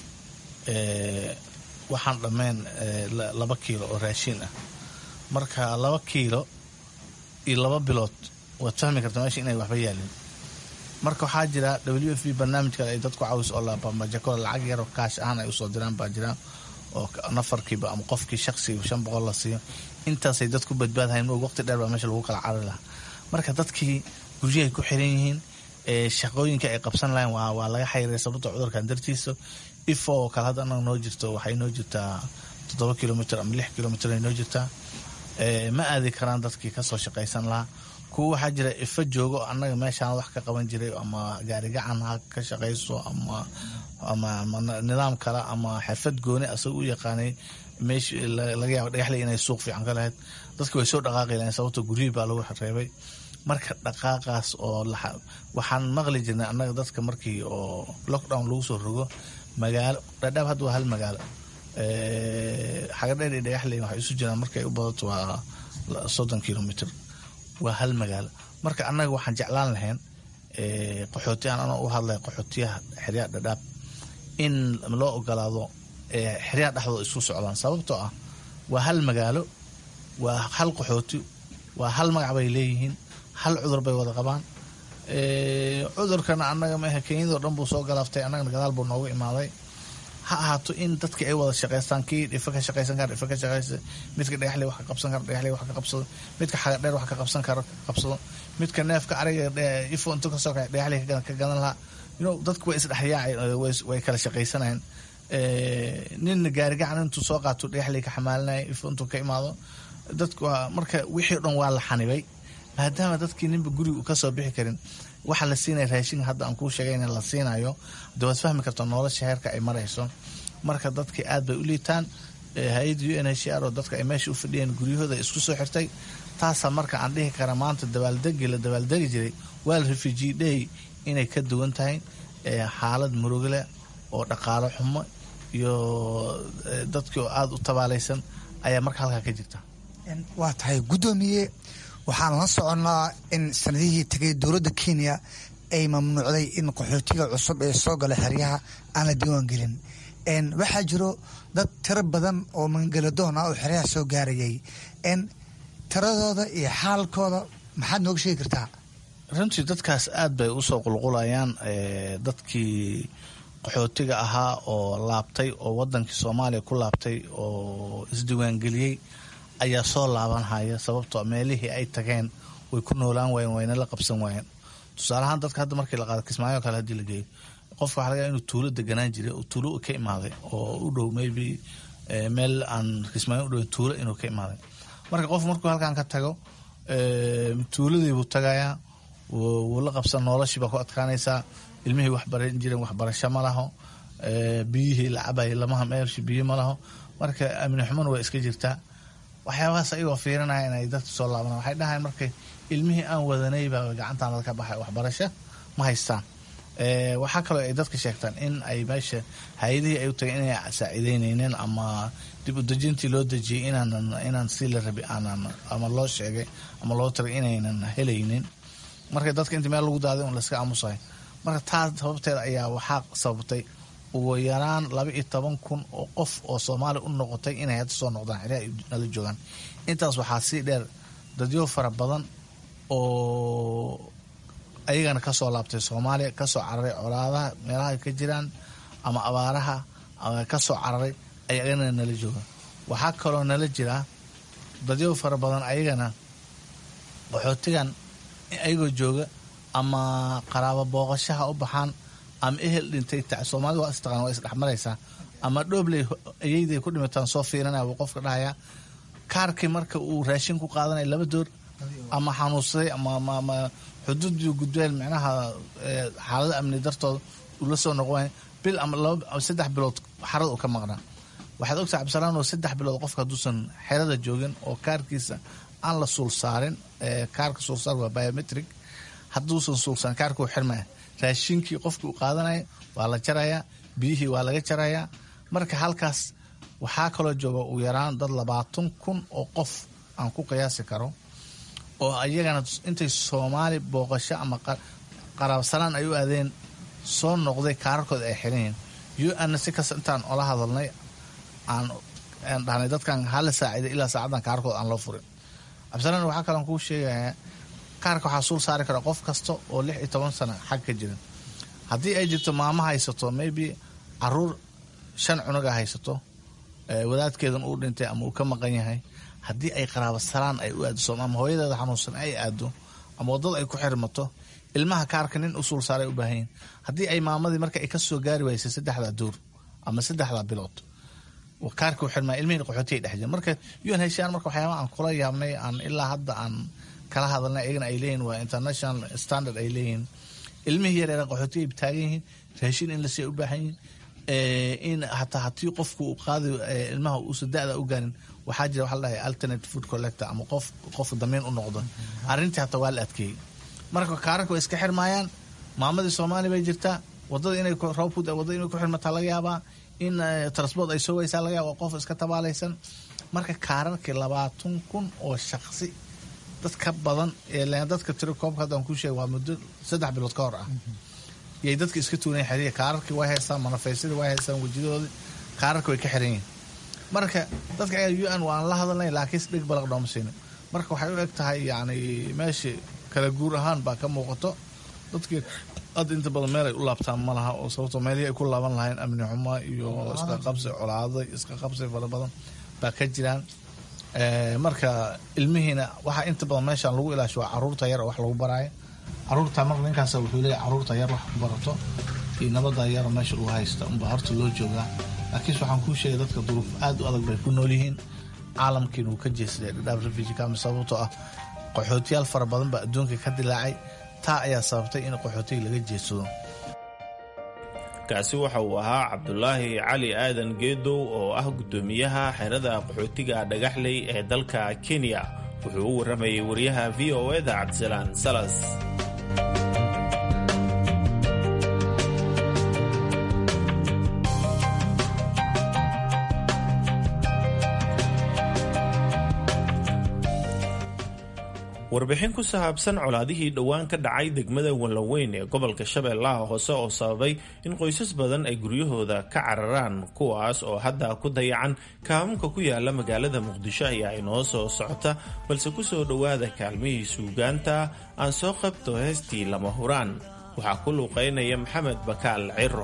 waxaan dhammayn laba kiilo oo raashin ah marka laba kiilo iyo laba bilood waad fahmi kartaa meesha inay waxba yaalin marka waxaa jira w f b barnaamijka ay dadku cawis oo labamajako lacag yaroo kaash ahaan ay usoo diraan baa jiraan oo nafarkiiba ama qofkii shaqsiga shan boqol la siiyo intaasay dadku badbaadhayn mo waqti dheer baa meesha lagu kala cari lahaa marka dadkii guryahay ku xiran yihiin shaqooyinka ay qabsan lahayn waa laga xayray sababta cudurkan dartiisa ifo oo kale hadda anaga noo jirto waxay noo jirtaa toddoba kilomitr ama lix kilomitr ay noo jirtaa ma aadi karaan dadkii kasoo shaqaysan lahaa kuwa waxaa jira ifa joogo annaga meeshaan wax ka qaban jiray ama gaarigacan ha ka shaqayso ama nidaam kale ama xirfad gooni asaga u yaqaanay meesh laga yaaba dhagaxley inay suuq fiican ka lahayd dadki way soo dhaqaaqi lahayn sababto guryihii baa lagu reebay marka dhaqaaqaas oo waxaan maqli jirnay annaga dadka markii oo lockdown lagu soo rogo magaalo dhadhaab hadda waa hal magaalo xagadheer iyo dhagaxley waxay isu jiraan markay u badato waa soddon kilomitr waa hal magaalo marka annaga waxaan jeclaan lahayn qaxootiyahan anoo u hadlay qaxootiyaha xeryaha dhadhaab in loo ogolaado xeryaha dhexdooda isku socdaan sababtoo ah waa hal magaalo waa hal qaxooti waa hal magac bay leeyihiin hal cudur bay wada qabaan cudurkana annaga maaha kenyadoo dhan buu soo galaaftay annagana gadaal buu noogu imaaday ha ahaato in dadki ay wada shaqaystaan kii dhifa ka shaqaysan kara dhifa ka shaqaysa midka dhagaxley wax ka qabsan kara dhagaxley wax ka qabsado midka xagadheer wax ka qabsan kara qabsado midka neefka ariga ifo intu kasoo kaxay dhagaxley ka gadan lahaa you know dadku way isdhexyaacay way kala shaqaysanayeen nin gaarigacan intuu soo qaato dhagaxley ka xamaalinaya ifo intuu ka imaado dadku marka wixii o dhan waa la xanibay maadaama dadkii ninba guriga u kasoo bixi karin waxa la siinaya raashinka hadda aan kuu sheegay in la siinayo de waad fahmi karta nolosha heerka ay marayso marka dadkii aad bay u liitaan hay-adda u n h r oo dadka ay meesha u fadhiyeen guryahooda isku soo xirtay taasaa marka aan dhihi kara maanta dabaaldegi la dabaaldegi jiray waal refugee day inay ka duwan tahay xaalad murugleh oo dhaqaalo xumo iyo dadkii oo aada u tabaalaysan ayaa marka halkaa ka jirta waa tahay guddoomiye waxaan la soconnaa in sanadihii tegay dowladda kenya ay mamnuucday in qaxootiga cusub ee soo gala xeryaha aan la diiwaan gelin waxaa jiro dad tiro badan oo mangaladoon ah oo xeryaha soo gaarayay tiradooda iyo xaalkooda maxaad nooga sheegi kartaa runtii dadkaas aad bay usoo qulqulayaan dadkii qaxootiga ahaa oo laabtay oo wadankii soomaaliya ku laabtay oo isdiiwaangeliyey ayaa soo laabanhaya sababtoo meelihii ay tageen way ku noolaan waayeen wayna la qabsan waayeen tusaalahaan dadka hadda markii la qaado kismaayo kale hadii la geeyo qofka waxa laga inuu tuulo deganaan jiray oo tuulo ka imaaday oo u dhow maybe meel aan kismaayo u dhow tuulo inuu ka imaaday marka qof markuu halkan ka tago tuuladiibuu tagayaa wuu la qabsan noloshii baa ku adkaanaysaa ilmihii waxbaran jireen waxbarasho ma laho biyihii la cabay lamaha meelshi biyo ma laho marka amni xumona waa iska jirtaa waxyaabahaas ayagoo fiirinaya inay dadka soo laabanaan waxay dhahayan markay ilmihii aan wadanay baa gacantaan dadka baxay waxbarasho ma haystaan waxaa kaloo ay dadka sheegtaan in ay meesha hay-adihii ay u tagay inay saaciideyneynin ama dib u dejintii loo dejiyey inaanan inaan si la rabi aanan ama loo sheegay ama loo tagay inaynan helaynin marka dadka inta meel lagu daaday un layska aamusahay marka taas sababteeda ayaa waxaa sababtay ugu yaraan laba iyo toban kun oo qof oo soomaaliya u noqotay inay hadda soo noqdaan xeryaha ay nala joogaan intaas waxaa sii dheer dadyo fara badan oo ayagana kasoo laabtay soomaaliya kasoo cararay colaadaha meelaha ka jiraan ama abaaraha kasoo cararay ayagana nala jooga waxaa kaloo nala jiraa dadyo fara badan ayagana qaxootigan ayagoo jooga ama qaraabo booqashaha u baxaan ama ehel dhintay soomaalida waa istaqaan waa isdhexmaraysaa ama dhoobley ayayday ku dhimataan soo fiirinaya wuu qofka dhahayaa kaarkii marka uu raashin ku qaadanaya laba door ama xanuunsaday ama xuduudii gudbeen micnaha xaalada amni dartooda uu la soo noqon bil ama saddex bilood xarada uu ka maqnaa waxaad ogtahay cabdisalaan oo saddex bilood qofka hadduusan xerada joogin oo kaarkiisa aan la suul saarin kaarka suulsaar waa biometric hadduusan suulsaarin kaarka uu xirmaya raashinkii qofkii uu qaadanaya waa la jarayaa biyihii waa laga jarayaa marka halkaas waxaa kaloo jooga ugu yaraan dad labaatan kun oo qof aan ku qiyaasi karo oo ayagana intay soomaali booqasho ama qaraabsanaan ay u aadeen soo noqday kaararkooda ay xiranyihin u anna si kasta intaan ola hadalnay aan dhahnay dadkan hala saaciday ilaa saacaddan kaararkooda aan loo furin cabdisalaan waxaa kaloon kuu sheegayaa kaarka waxaa suul saari kara qof kasta oo lix iyo toban sano xag ka jiran haddii ay jirto maamo haysato maybe caruur shan cunuga haysato wadaadkeedan uu dhintay ama uu ka maqan yahay haddii ay qaraabasalaan ay u aado ama hooyadeeda xanuunsan ay aado ama wadada ay ku xirmato ilmaha kaarka nin u suul saaray u baahanyiin haddii ay maamadii marka ay ka soo gaari waysay saddexdaa duur ama saddexdaa bilood kaarka u xirmaa ilmihii qaxootiya dhex jiran marka un heshaan marka waxyaaba aan kula yaabnay aan ilaa hadda aan kala hadalnay ayagana ay leeyihin waa international standard ay leeyihiin ilmihii yareera qaxootiya ay taagan yihiin raashin in lasii u baahan yihin in hataa hatii qofku uu qaadi ilmaha uusa da-da u gaarin waxaa jira waxa la dhahay alternate food collector ama qof qofka damiin u noqdo arrintii hataa waa la adkeeyey marka kaararka way iska xirmaayaan maamadii soomaaliya bay jirtaa wadada inay roobku wadada inay ku xirmataa laga yaabaa in transport ay soo weysaa laga yaaba qof iska tabaalaysan marka kaararkii labaatan kun oo shaqsi dad ka badan dadka tiro koobka haddaan kuu sheega waa muddo saddex bilood ka hor ah yay dadka iska tuunayan xeriya kaararkii way haystaan manafaysadii way haystaan wejidadoodii kaararka way ka xiran yihiin marka dadka u n waan la hadalnay laakiin dhig balaq dhooma siinin marka waxay u eg tahay yani meeshii kala guur ahaan baa ka muuqato dadkii hadda inta badan meel ay u laabtaan ma laha oo sababtoo meelihii ay ku laaban lahayn amni xumo iyo iska qabsi colaaday iska qabsi fara badan baa ka jiraan marka ilmihiina waxaa inta badan meeshaan lagu ilaasho waa caruurta yar oo wax lagu baraayo caruurta marka ninkaas wuxuu leeyahy caruurta yar wax ku barato iyo nabada yar meesha lagu haysta unbaa horta loo joogaa laakiinse waxaan kuu sheegay dadka duruuf aad u adag bay ku nool yihiin caalamkiina wuu ka jeesaday dhadhaab refugee camp sababtoo ah qaxootiyaal fara badan baa adduunka ka dilaacay taa ayaa sababtay in qaxootiga laga jeedsado kaasi waxa uu ahaa cabdulaahi cali aadan geedow oo ah guddoomiyaha xerada qaxootiga dhagaxley ee dalka kenya wuxuu u warramayay wariyaha v o eda cabdisalaan salas warbixin ku saabsan colaadihii dhowaan ka dhacay degmada wallaweyn ee gobolka shabeellaha hoose oo sababay in qoysas badan ay guryahooda ka cararaan kuwaas oo hadda ku dayacan kaamamka ku yaala magaalada muqdisho ayaa inoo soo socota balse ku soo dhowaada kaalmihii suugaanta aan soo qabto heestii lama huraan waxaa ku luuqaynaya maxamed bakaal ciro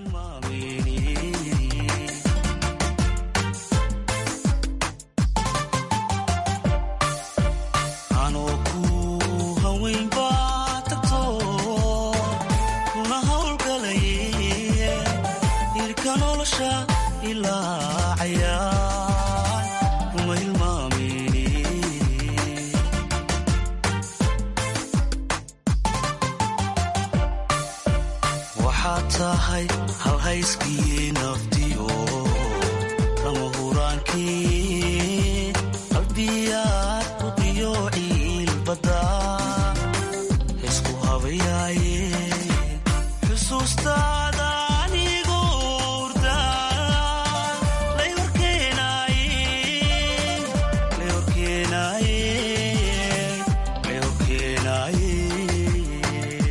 waxaad tahay halhayskii naftiyo lama huraankii qalbiyaad buqiyo ciilbada isku habayaaye xusuustaada anigu urda lay horkeenaaye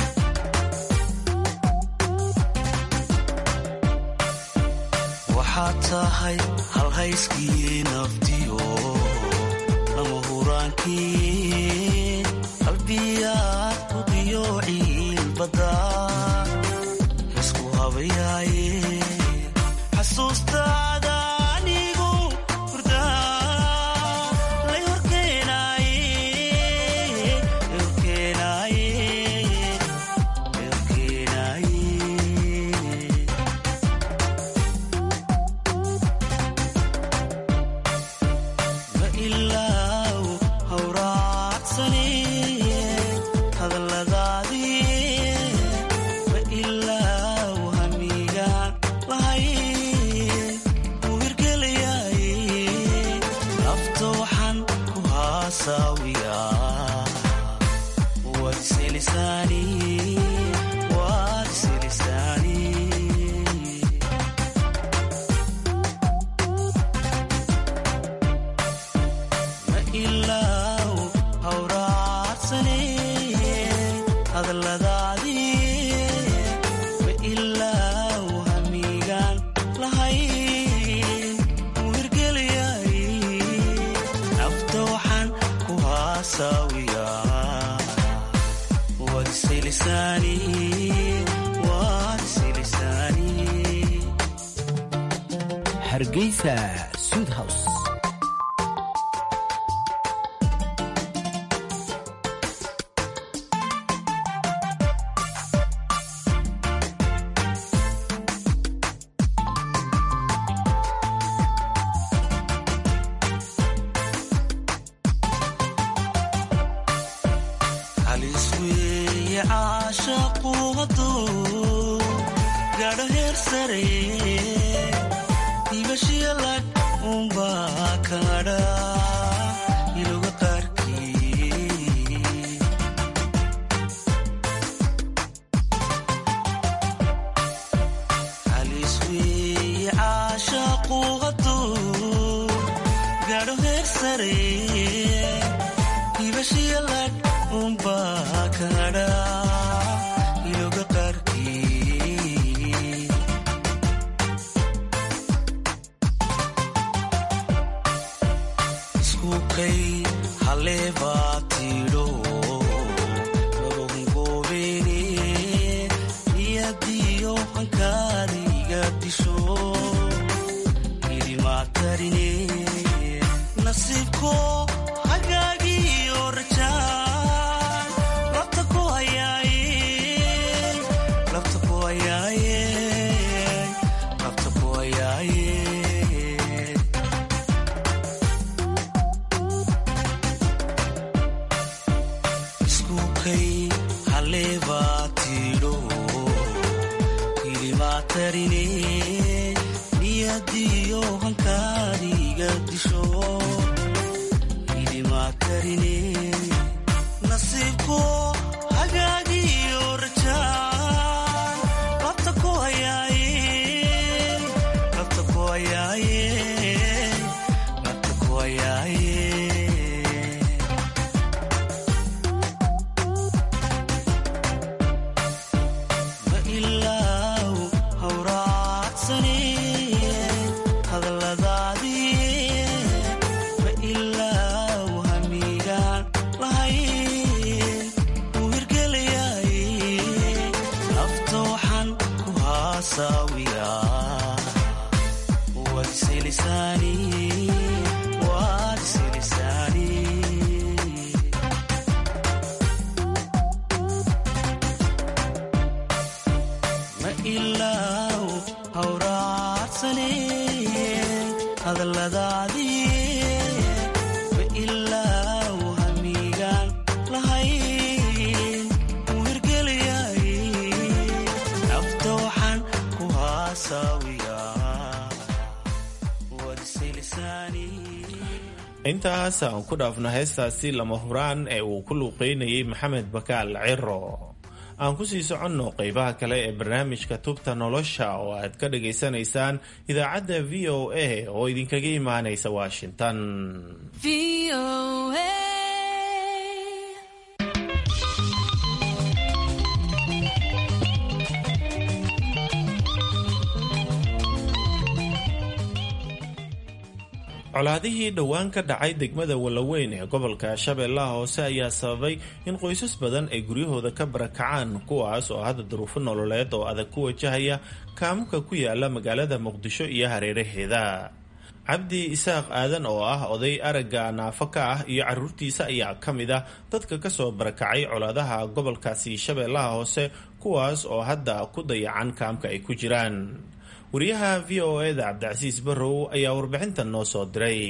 waxaad tahay halhayskii naftiyo lama huraankii qalbiyaad buqiyo ciilbada isku habayaaye xasuustaada anigu hurda lay horkeenaaye ma ilaaw hawraacsani hadalladaadii ma ilaaw hamigaan lahay wuu hirgelayaaye nafta waxaan ku haasaawiyaa waad iselisaani waad iselisaani ma ilaaw hawraacsane hadalladaadii ma ilaaw hamigaan lahay wuu hirgelayaaye nafta waxaan ku haasaawiyaa waad iselisaani waad iselisaani hargeysa sudhouse halis weeye caashaqu hadduu gaadho heer sare ibashiya lag unbaa kadha iloga qaarkii halis weeye caashaqu hadduu gaadho heer sare ibashiya lag unbaa kadha iloga qaarkii isku kay haleebaa tidho nabahungoobeene niyadiyo hankaadiga disho idimatarine nasiibko hagaagiyo rajaan labta ku hayaaye labta ku hayaaye labta ku hayaaye isku kay halleebaa tidho hilimaa tarine niyadiyo hankaadiga disho hilimaa tarine nasiibko hagaagiyo rajaan labta ku hayaaye labta ku hayaaye labta ku hayaaye ma ilaaw hawraacsane hadalladaadii ma ilaaw hamigaan lahayn uu hirgelayaaye nafta waxaan ku haasaawiyaa waad iselisaani waad iselisaani ma ilaaw hawraacsane hadalladaadii ma ilaaw hamigaan lahayn uu hirgelayaaye nafta waxaan ku haasaawiyaa waad iselisaani intaas aan ku dhaafno heestaasi lama huraan ee uu ku luuqeynayay maxamed bakaal ciro aan kusii soconno qeybaha kale ee barnaamijka tubta nolosha oo aad ka dhagaysanaysaan idaacadda v o a oo idinkaga imaanaysa washington colaadihii dhowaan ka dhacay degmada wallaweyn ee gobolka shabeellaha hoose ayaa sababay in qoysas badan ay guryahooda ka barakacaan kuwaas oo hadda duruufo nololeed oo adag ku wajahaya kaamuka ku yaala magaalada muqdisho iyo hareeraheeda cabdi isaaq aadan oo ah oday aragga naafo ka ah iyo caruurtiisa ayaa ka mid ah dadka kasoo barakacay colaadaha gobolkaasi shabeellaha hoose kuwaas oo hadda ku dayacan kaamka ay ku jiraan wariyaha v o eda cabdicasiis barrow ayaa warbixintan noo soo diray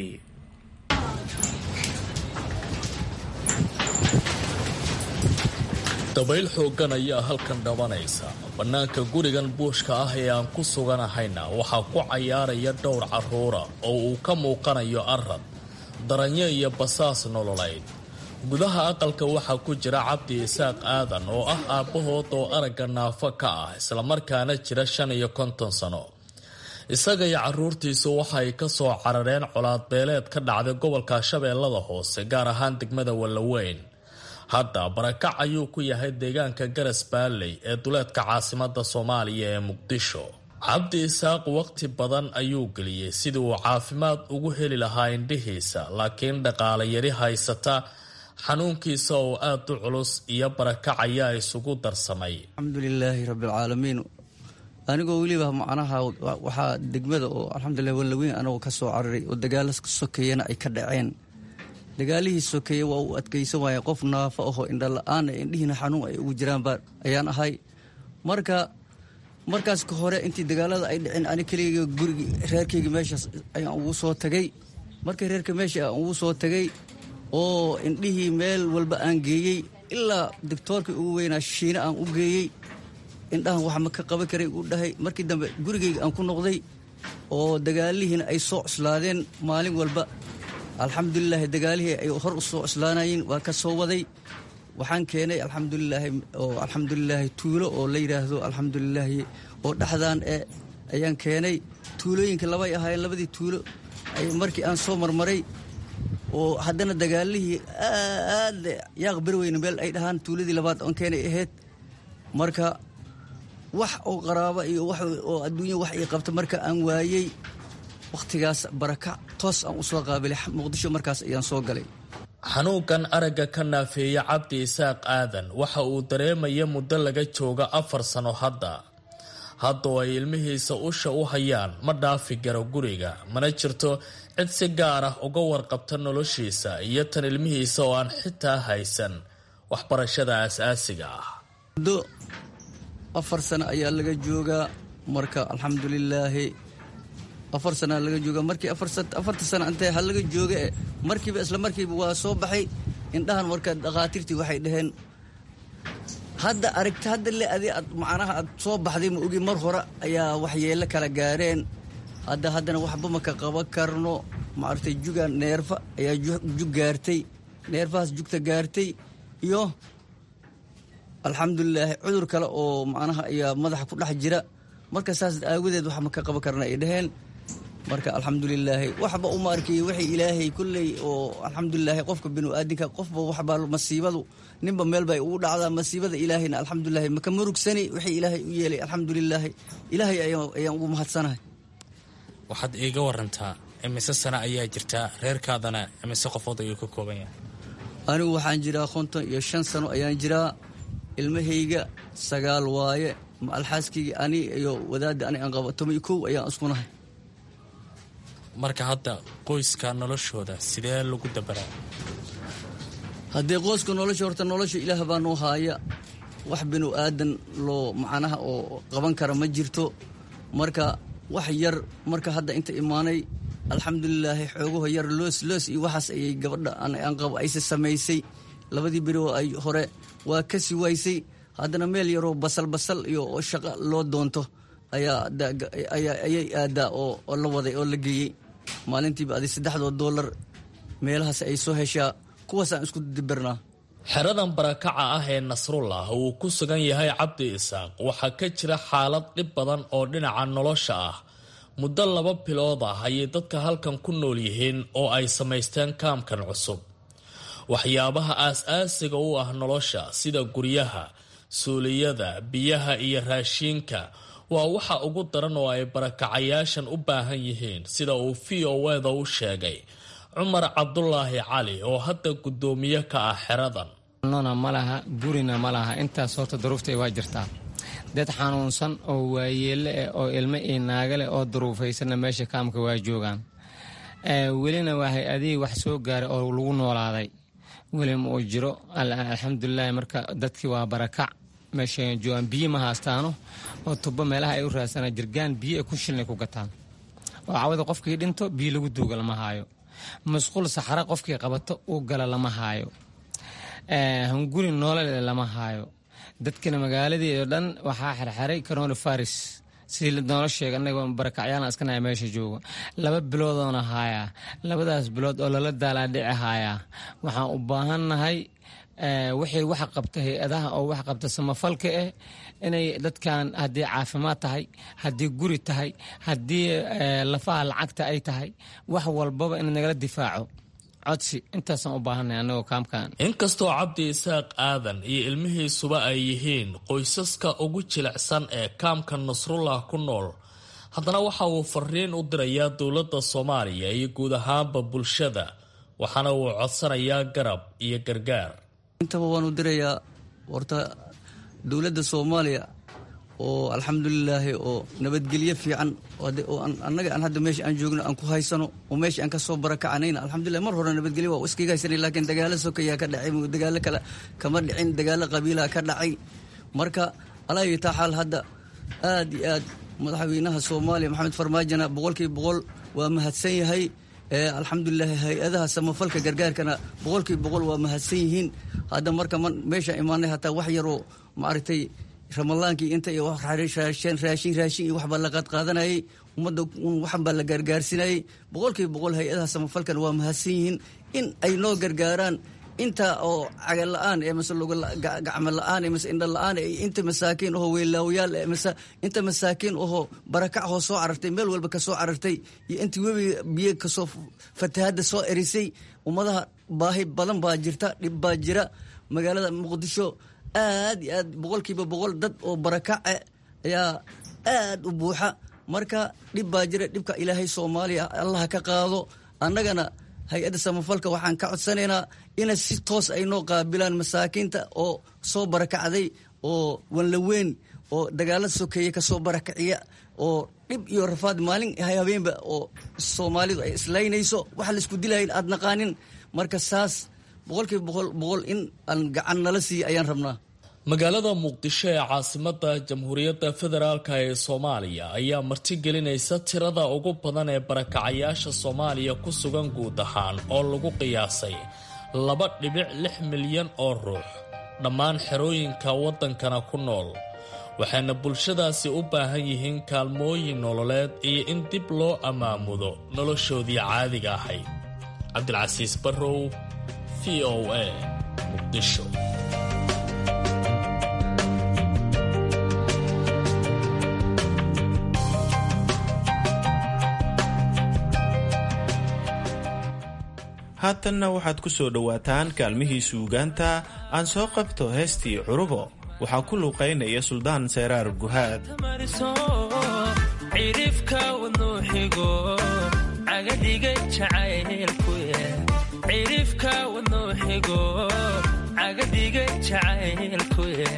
dabayl xooggan ayaa halkan dhabanaysa bannaanka gurigan buushka ah ee aan ku suganahayna waxaa ku cayaaraya dhowr carruura oo uu ka muuqanayo arad daranyo iyo basaas nololeyd gudaha aqalka waxaa ku jira cabdi isaaq aadan oo ah aabbahood oo aragga naafo ka ah islamarkaana jira shan iyo konton sano isaga iyo caruurtiisu waxay ka soo carareen colaadbeeleed ka dhacday gobolka shabeellada hoose gaar ahaan degmada wallaweyn hadda barakac ayuu ku yahay deegaanka garas baalley ee duleedka caasimada soomaaliya ee muqdisho cabdi isaaq waqti badan ayuu geliyey sidii uu caafimaad ugu heli lahaa indhihiisa laakiin dhaqaale yari haysata xanuunkiisa oo aada u culus iyo barakac ayaa isugu darsamay alxamdulilaahi rabbilcaalamiin anigoo weliba macnaha waxaa degmada oo alxamdulilah wallaweyn anagoo ka soo cararay oo dagaala sokeeyana ay ka dhaceen dagaalihii sokeeye waa uu adkaysan waaya qof naafo ahoo indhala-aan indhihiina xanuun ay ugu jiraanba ayaan ahay marka markaas ka hore intii dagaalada ay dhiceen ani keligayga gurigi reerkayga meeshaas ayaan ugu soo tagay markii reerka meesha aan ugu soo tagay oo indhihii meel walba aan geeyey ilaa doctoorkii ugu weynaa shiine aan u geeyey indhahan wax ma ka qaban karay uu dhahay markii dambe gurigayga aan ku noqday oo dagaalihiina ay soo cuslaadeen maalin walba alxamdulilaahi dagaalihii ay hor u soo cuslaanayeen waa ka soo waday waxaan keenay alxamdulilaahi oo alxamdulilaahi tuulo oo la yidhaahdo alxamdulilaahi oo dhexdaan e ayaan keenay tuulooyinka labay ahaayeen labadii tuulo markii aan soo marmaray oo haddana dagaalihii aad yaaq berweyne meel ay dhahaan tuuladii labaad oon keenay ahayd marka wax oo qaraaba iyo wax oo adduunya wax ii qabta marka aan waayey wakhtigaas baraka toos aan u soo qaabilay muqdisho markaas ayaan soo galay xanuunkan aragga ka naafeeya cabdi isaaq aadan waxa uu dareemaya muddo laga jooga afar sano hadda haddoo ay ilmihiisa usha u hayaan ma dhaafi karo guriga mana jirto cid si gaar ah uga warqabta noloshiisa iyo tan ilmihiisa oo aan xitaa haysan waxbarashada aasaasiga ah muddo afar sano ayaa laga joogaa marka alxamdulilaahi afar sanaa laga jooga markii afarta sana intee ha laga jooga e markiiba isla markiiba waa soo baxay indhahan marka dhakhaatiirtii waxay dhaheen hadda aragti hadda le adi ad macnaha aad soo baxday ma ogi mar hore ayaa waxyeello kala gaareen hadda haddana waxba maka qaban karno maaragtay juga neerfa ayaa jug gaartay neerfahaas jugta gaartay iyo alxamdulilaahi cudur kale oo macnaha ayaa madaxa ku dhex jira marka saas aawadeed wax maka qaban karna ay dhaheen marka alxamdulilaahi waxba uma arkay wixii ilaahay kulley oo alxamdulilaahi qofka binu-aadinka qofba waxbaa masiibadu ninba meel bay ugu dhacdaa masiibada ilaahayna alxamdulilaahi maka murugsani wixii ilaahay u yeelay alxamdulilaahi ilaahay ayaan ugu mahadsanahay waxaad iiga warantaa imise sano ayaa jirtaa reerkaadana imise qofood ayuu ka kooban yahay anigu waxaan jiraa konton iyo shan sano ayaan jiraa ilmahayga sagaal waaye ma alxaaskayga ani iyo wadaadda ani aan qabo toban iyo kow ayaan iskunahay marka hadda qoyska noloshooda sidee lagu dabaraa haddee qoyska nolosha horta nolosha ilaah baa noo haaya wax binu aadan loo macnaha oo qaban kara ma jirto marka wax yar marka hadda inta imaanay alxamdulilaahi xoogaho yar loos loos iyo waxaas ayay gabadha aan qabo ayse samaysay labadii beri oo ay hore waa kasi waysay haddana meel yaroo basal basal iyo shaqo loo doonto ayay aadaa oo la waday oo la geeyey maalintiiba adi saddexdoo doolar meelahaas ay soo heshaa kuwaasaan isku dibirnaa xeradan barakaca ah ee nasrullah uu ku sugan yahay cabdi isaaq waxaa ka jira xaalad dhib badan oo dhinaca nolosha ah muddo laba bilood ah ayay dadka halkan ku nool yihiin oo ay samaysteen kaamkan cusub waxyaabaha aas-aasiga u ah nolosha sida guryaha suuliyada biyaha iyo raashiinka waa waxa ugu daran oo ay barakacayaashan u baahan yihiin sida uu v o eda u sheegay cumar cabdulaahi cali oo hadda guddoomiye ka ah xeradan nona ma laha gurina ma laha intaas horta daruuftay waa jirtaa dad xanuunsan oo waayeelle eh oo ilmo iyo naaga leh oo daruufaysanna meesha kaamka waa joogaan welina waxay adig wax soo gaaray oo lagu noolaaday weli ma uu jiro alxamdulilaahi marka dadkii waa barakac meesha joogaan biyo ma haastaano oo tubo meelaha ay u raadsanaan jirgaan biyo ay ku shilnay ku gataan oo cawada qofkii dhinto biyo lagu duuga lama haayo masquul saxara qofkii qabato uu gala lama haayo hunguri noolale lama haayo dadkina magaaladii oo dhan waxaa xerxeray corona faris sidii noola sheega anagoo barakacyaana iskanaha meesha jooga laba biloodoona haayaa labadaas bilood oo lala daalaadhici haayaa waxaan u baahannahay wixii wax qabta hay-adaha oo wax qabta samafalka ah inay dadkan haddii caafimaad tahay haddii guri tahay haddii lafaha lacagta ay tahay wax walbaba in nagala difaaco codsi intaasaan u baahanay anagoo kaamkan inkastoo cabdi isaaq aadan iyo ilmihiisuba ay yihiin qoysaska ugu jilicsan ee kaamka nasrullah ku nool haddana waxa uu fariin u dirayaa dowladda soomaaliya iyo guud ahaanba bulshada waxaana uu codsanayaa garab iyo gargaar intaba waan u dirayaa horta dowladda soomaaliya oo alxamdulilaahi oo nabadgelyo fiican oo annaga aan hadda meesha aan joogno aan ku haysano oo meesha aan kasoo barakacanayna alxamdulilah mar hore nabadgelyo waa iskaga haysanay laakiin dagaalo sokayaa ka dhacay dagaalo kale kama dhicin dagaalo qabiilaha ka dhacay marka alaayo taa xaal hadda aad iyo aad madaxweynaha soomaaliya maxamed farmaajona boqolkiiba boqol waa mahadsan yahay alxamdulilahi hay-adaha samafalka gargaarkana boqolkiiba boqol waa mahadsan yihiin hadda marka meesha imaanay hataa wax yaroo maaragtay ramadaankii inta iyo raashin raashin iyo waxbaa la qaadqaadanayay ummadda waxan baa la gaargaarsinayay boqolkiiba boqol hay-adaha samafalkana waa mahadsan yihiin in ay noo gargaaraan inta oo cagal la-aan ee mase gacmo la-aan ee mase indha la-aan ee inta masaakiin oho weylaawayaal ee mase inta masaakiin oho barakac hoo soo carartay meel walba ka soo carartay iyo intii webiga biyo kasoo fatahadda soo erisay ummadaha baahi badan baa jirta dhib baa jira magaalada muqdisho aad iyo aad boqolkiiba boqol dad oo barakace ayaa aad u buuxa marka dhib baa jira dhibka ilaahay soomaaliya allah ka qaado annagana hay-adda samafalka waxaan ka codsanaynaa ina si toos ay noo qaabilaan masaakiinta oo soo barakacday oo wanlaweyn oo dagaalada sokeeye kasoo barakiciya oo dhib iyo rafaad maalin habeenba oo soomaalidu ay islaynayso waxa laisku dilahayn aad naqaanin marka saas boqolkiiba boqol boqol in aan gacan nala siiya ayaan rabnaa magaalada muqdisho ee caasimada jamhuuriyadda federaalk ee soomaaliya ayaa martigelinaysa tirada ugu badan ee barakacayaasha soomaaliya ku sugan guud ahaan oo lagu qiyaasay laba dhibic lix milyan oo ruux dhammaan xerooyinka waddankana ku nool waxayna bulshadaasi u baahan yihiin kaalmooyin nololeed iyo in dib loo ammaamudo noloshoodii caadiga ahayd cabdilcasiis barrow v o a muqdisho haatanna waxaad ku soo dhowaataan kaalmihii suugaanta aan soo qabto heestii curubo waxaa ku luuqaynaya suldaan seyraar guhaad cirifka wadnuuxigo cagadhiga jacaylkucirifka wadnuuxigo cagadhiga jacaylkuye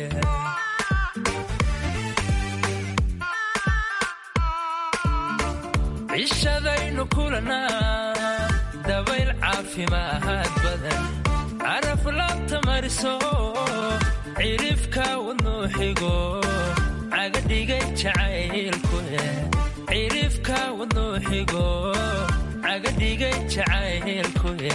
cishadaynu kulanaa dabayl caafimaad badan caraf laabta mariso cirifka wadnuuxigo cagadhigay jacaylkuye cirifka wadnuuxigo cagadhigay jacaylkuye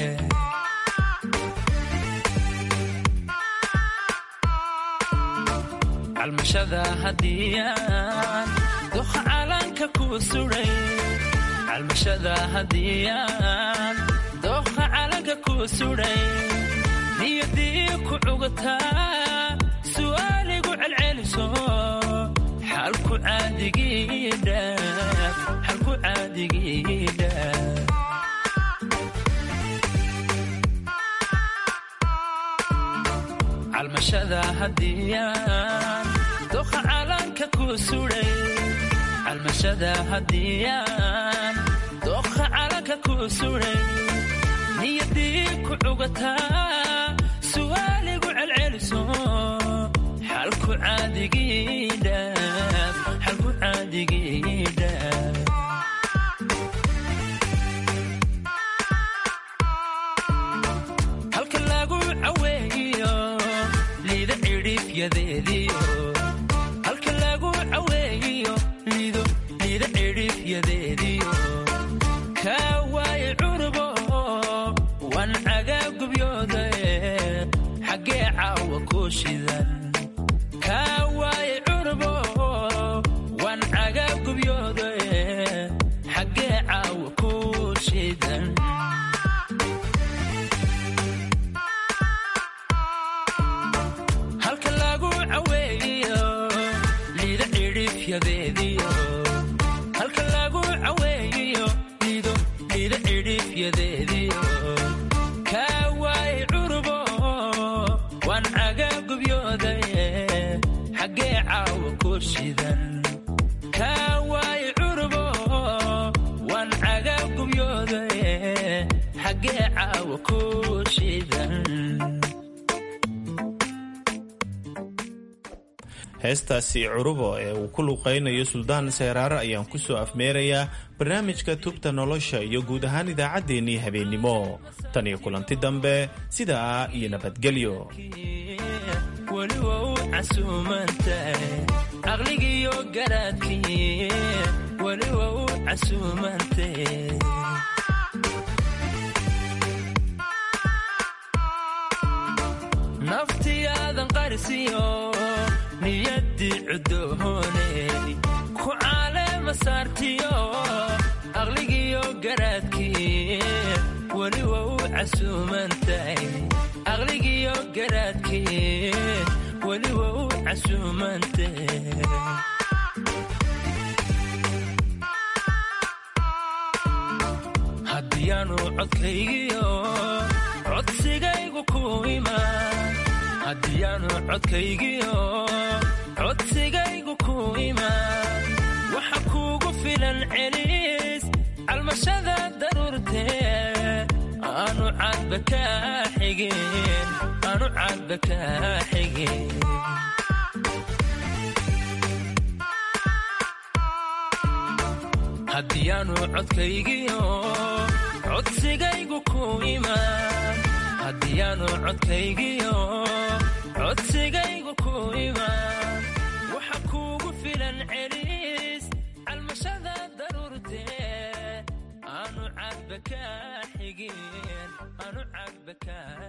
calmashada hadiyaan duqa calanka ku suray calmashada hadiyaan dooqa calanka ku suday niyadii ku cugataa su'aaligu celceliso xalku caadigidhalku caadigidha calmashada hadiyaan dooqa calanka ku suday calmashada hadiyaan dooqa calanka ku suray niyadii ku cugataa su'aaligu celceliso xalku caadigidha xalku caadigidha halka lagu caweeyo liida cidhifyadeediyo halka lagu caweeyo liido liida cidhifyadeediyo kaa waaye cunubo wan cagaagubyoode xaggee caawa ku shidan kaa waaye cunubo wan cagaagubyoode xaggee caawa ku shidan halka lagu caweeyo liida cidhifyadeediyo halka lagu caweeyo liido liida cidhifyadeediyo kaa waaye cunubo wan cagaagubyoode xaggee caawa ku shidan kaa waaye cunubo wan cagaagubyoode xaggee caawa ku shidan heestaasi curubo ee uu ku luuqaynayo suldaan seeraare ayaan ku soo afmeerayaa barnaamijka tubta nolosha iyo guud ahaan idaacaddeenii habeennimo tan iyo kulanti dambe sidaa iyo nabadgelyo weli waa u casuumantahay caqligiiyo garaadkii weli waa u casuumantahay naftiyaadan qarisiyo niyaddii cudoohooney ku caaleema saartiyo aqligiiyo garaadkii weli waa u casuumantahay aqligiiyo garaadkii weli waa u casuumantahay haddiyaanu codkaygiyo codsigaygu ku imaan haddiyaanu codkaygiyo codsigaygu ku imaan waxa kuugu filan celis calmashada daruurtee aanu cadba kaa xigin aanu cadba kaa xigin haddiyaanu codkaygiyo codsigaygu ku imaan haddiyaanu codkaygiyo codsigaygu ku imaan waxa kuugu filan celis calmashada daruurtee aanu cadba kaa xigin aanu cadba kaa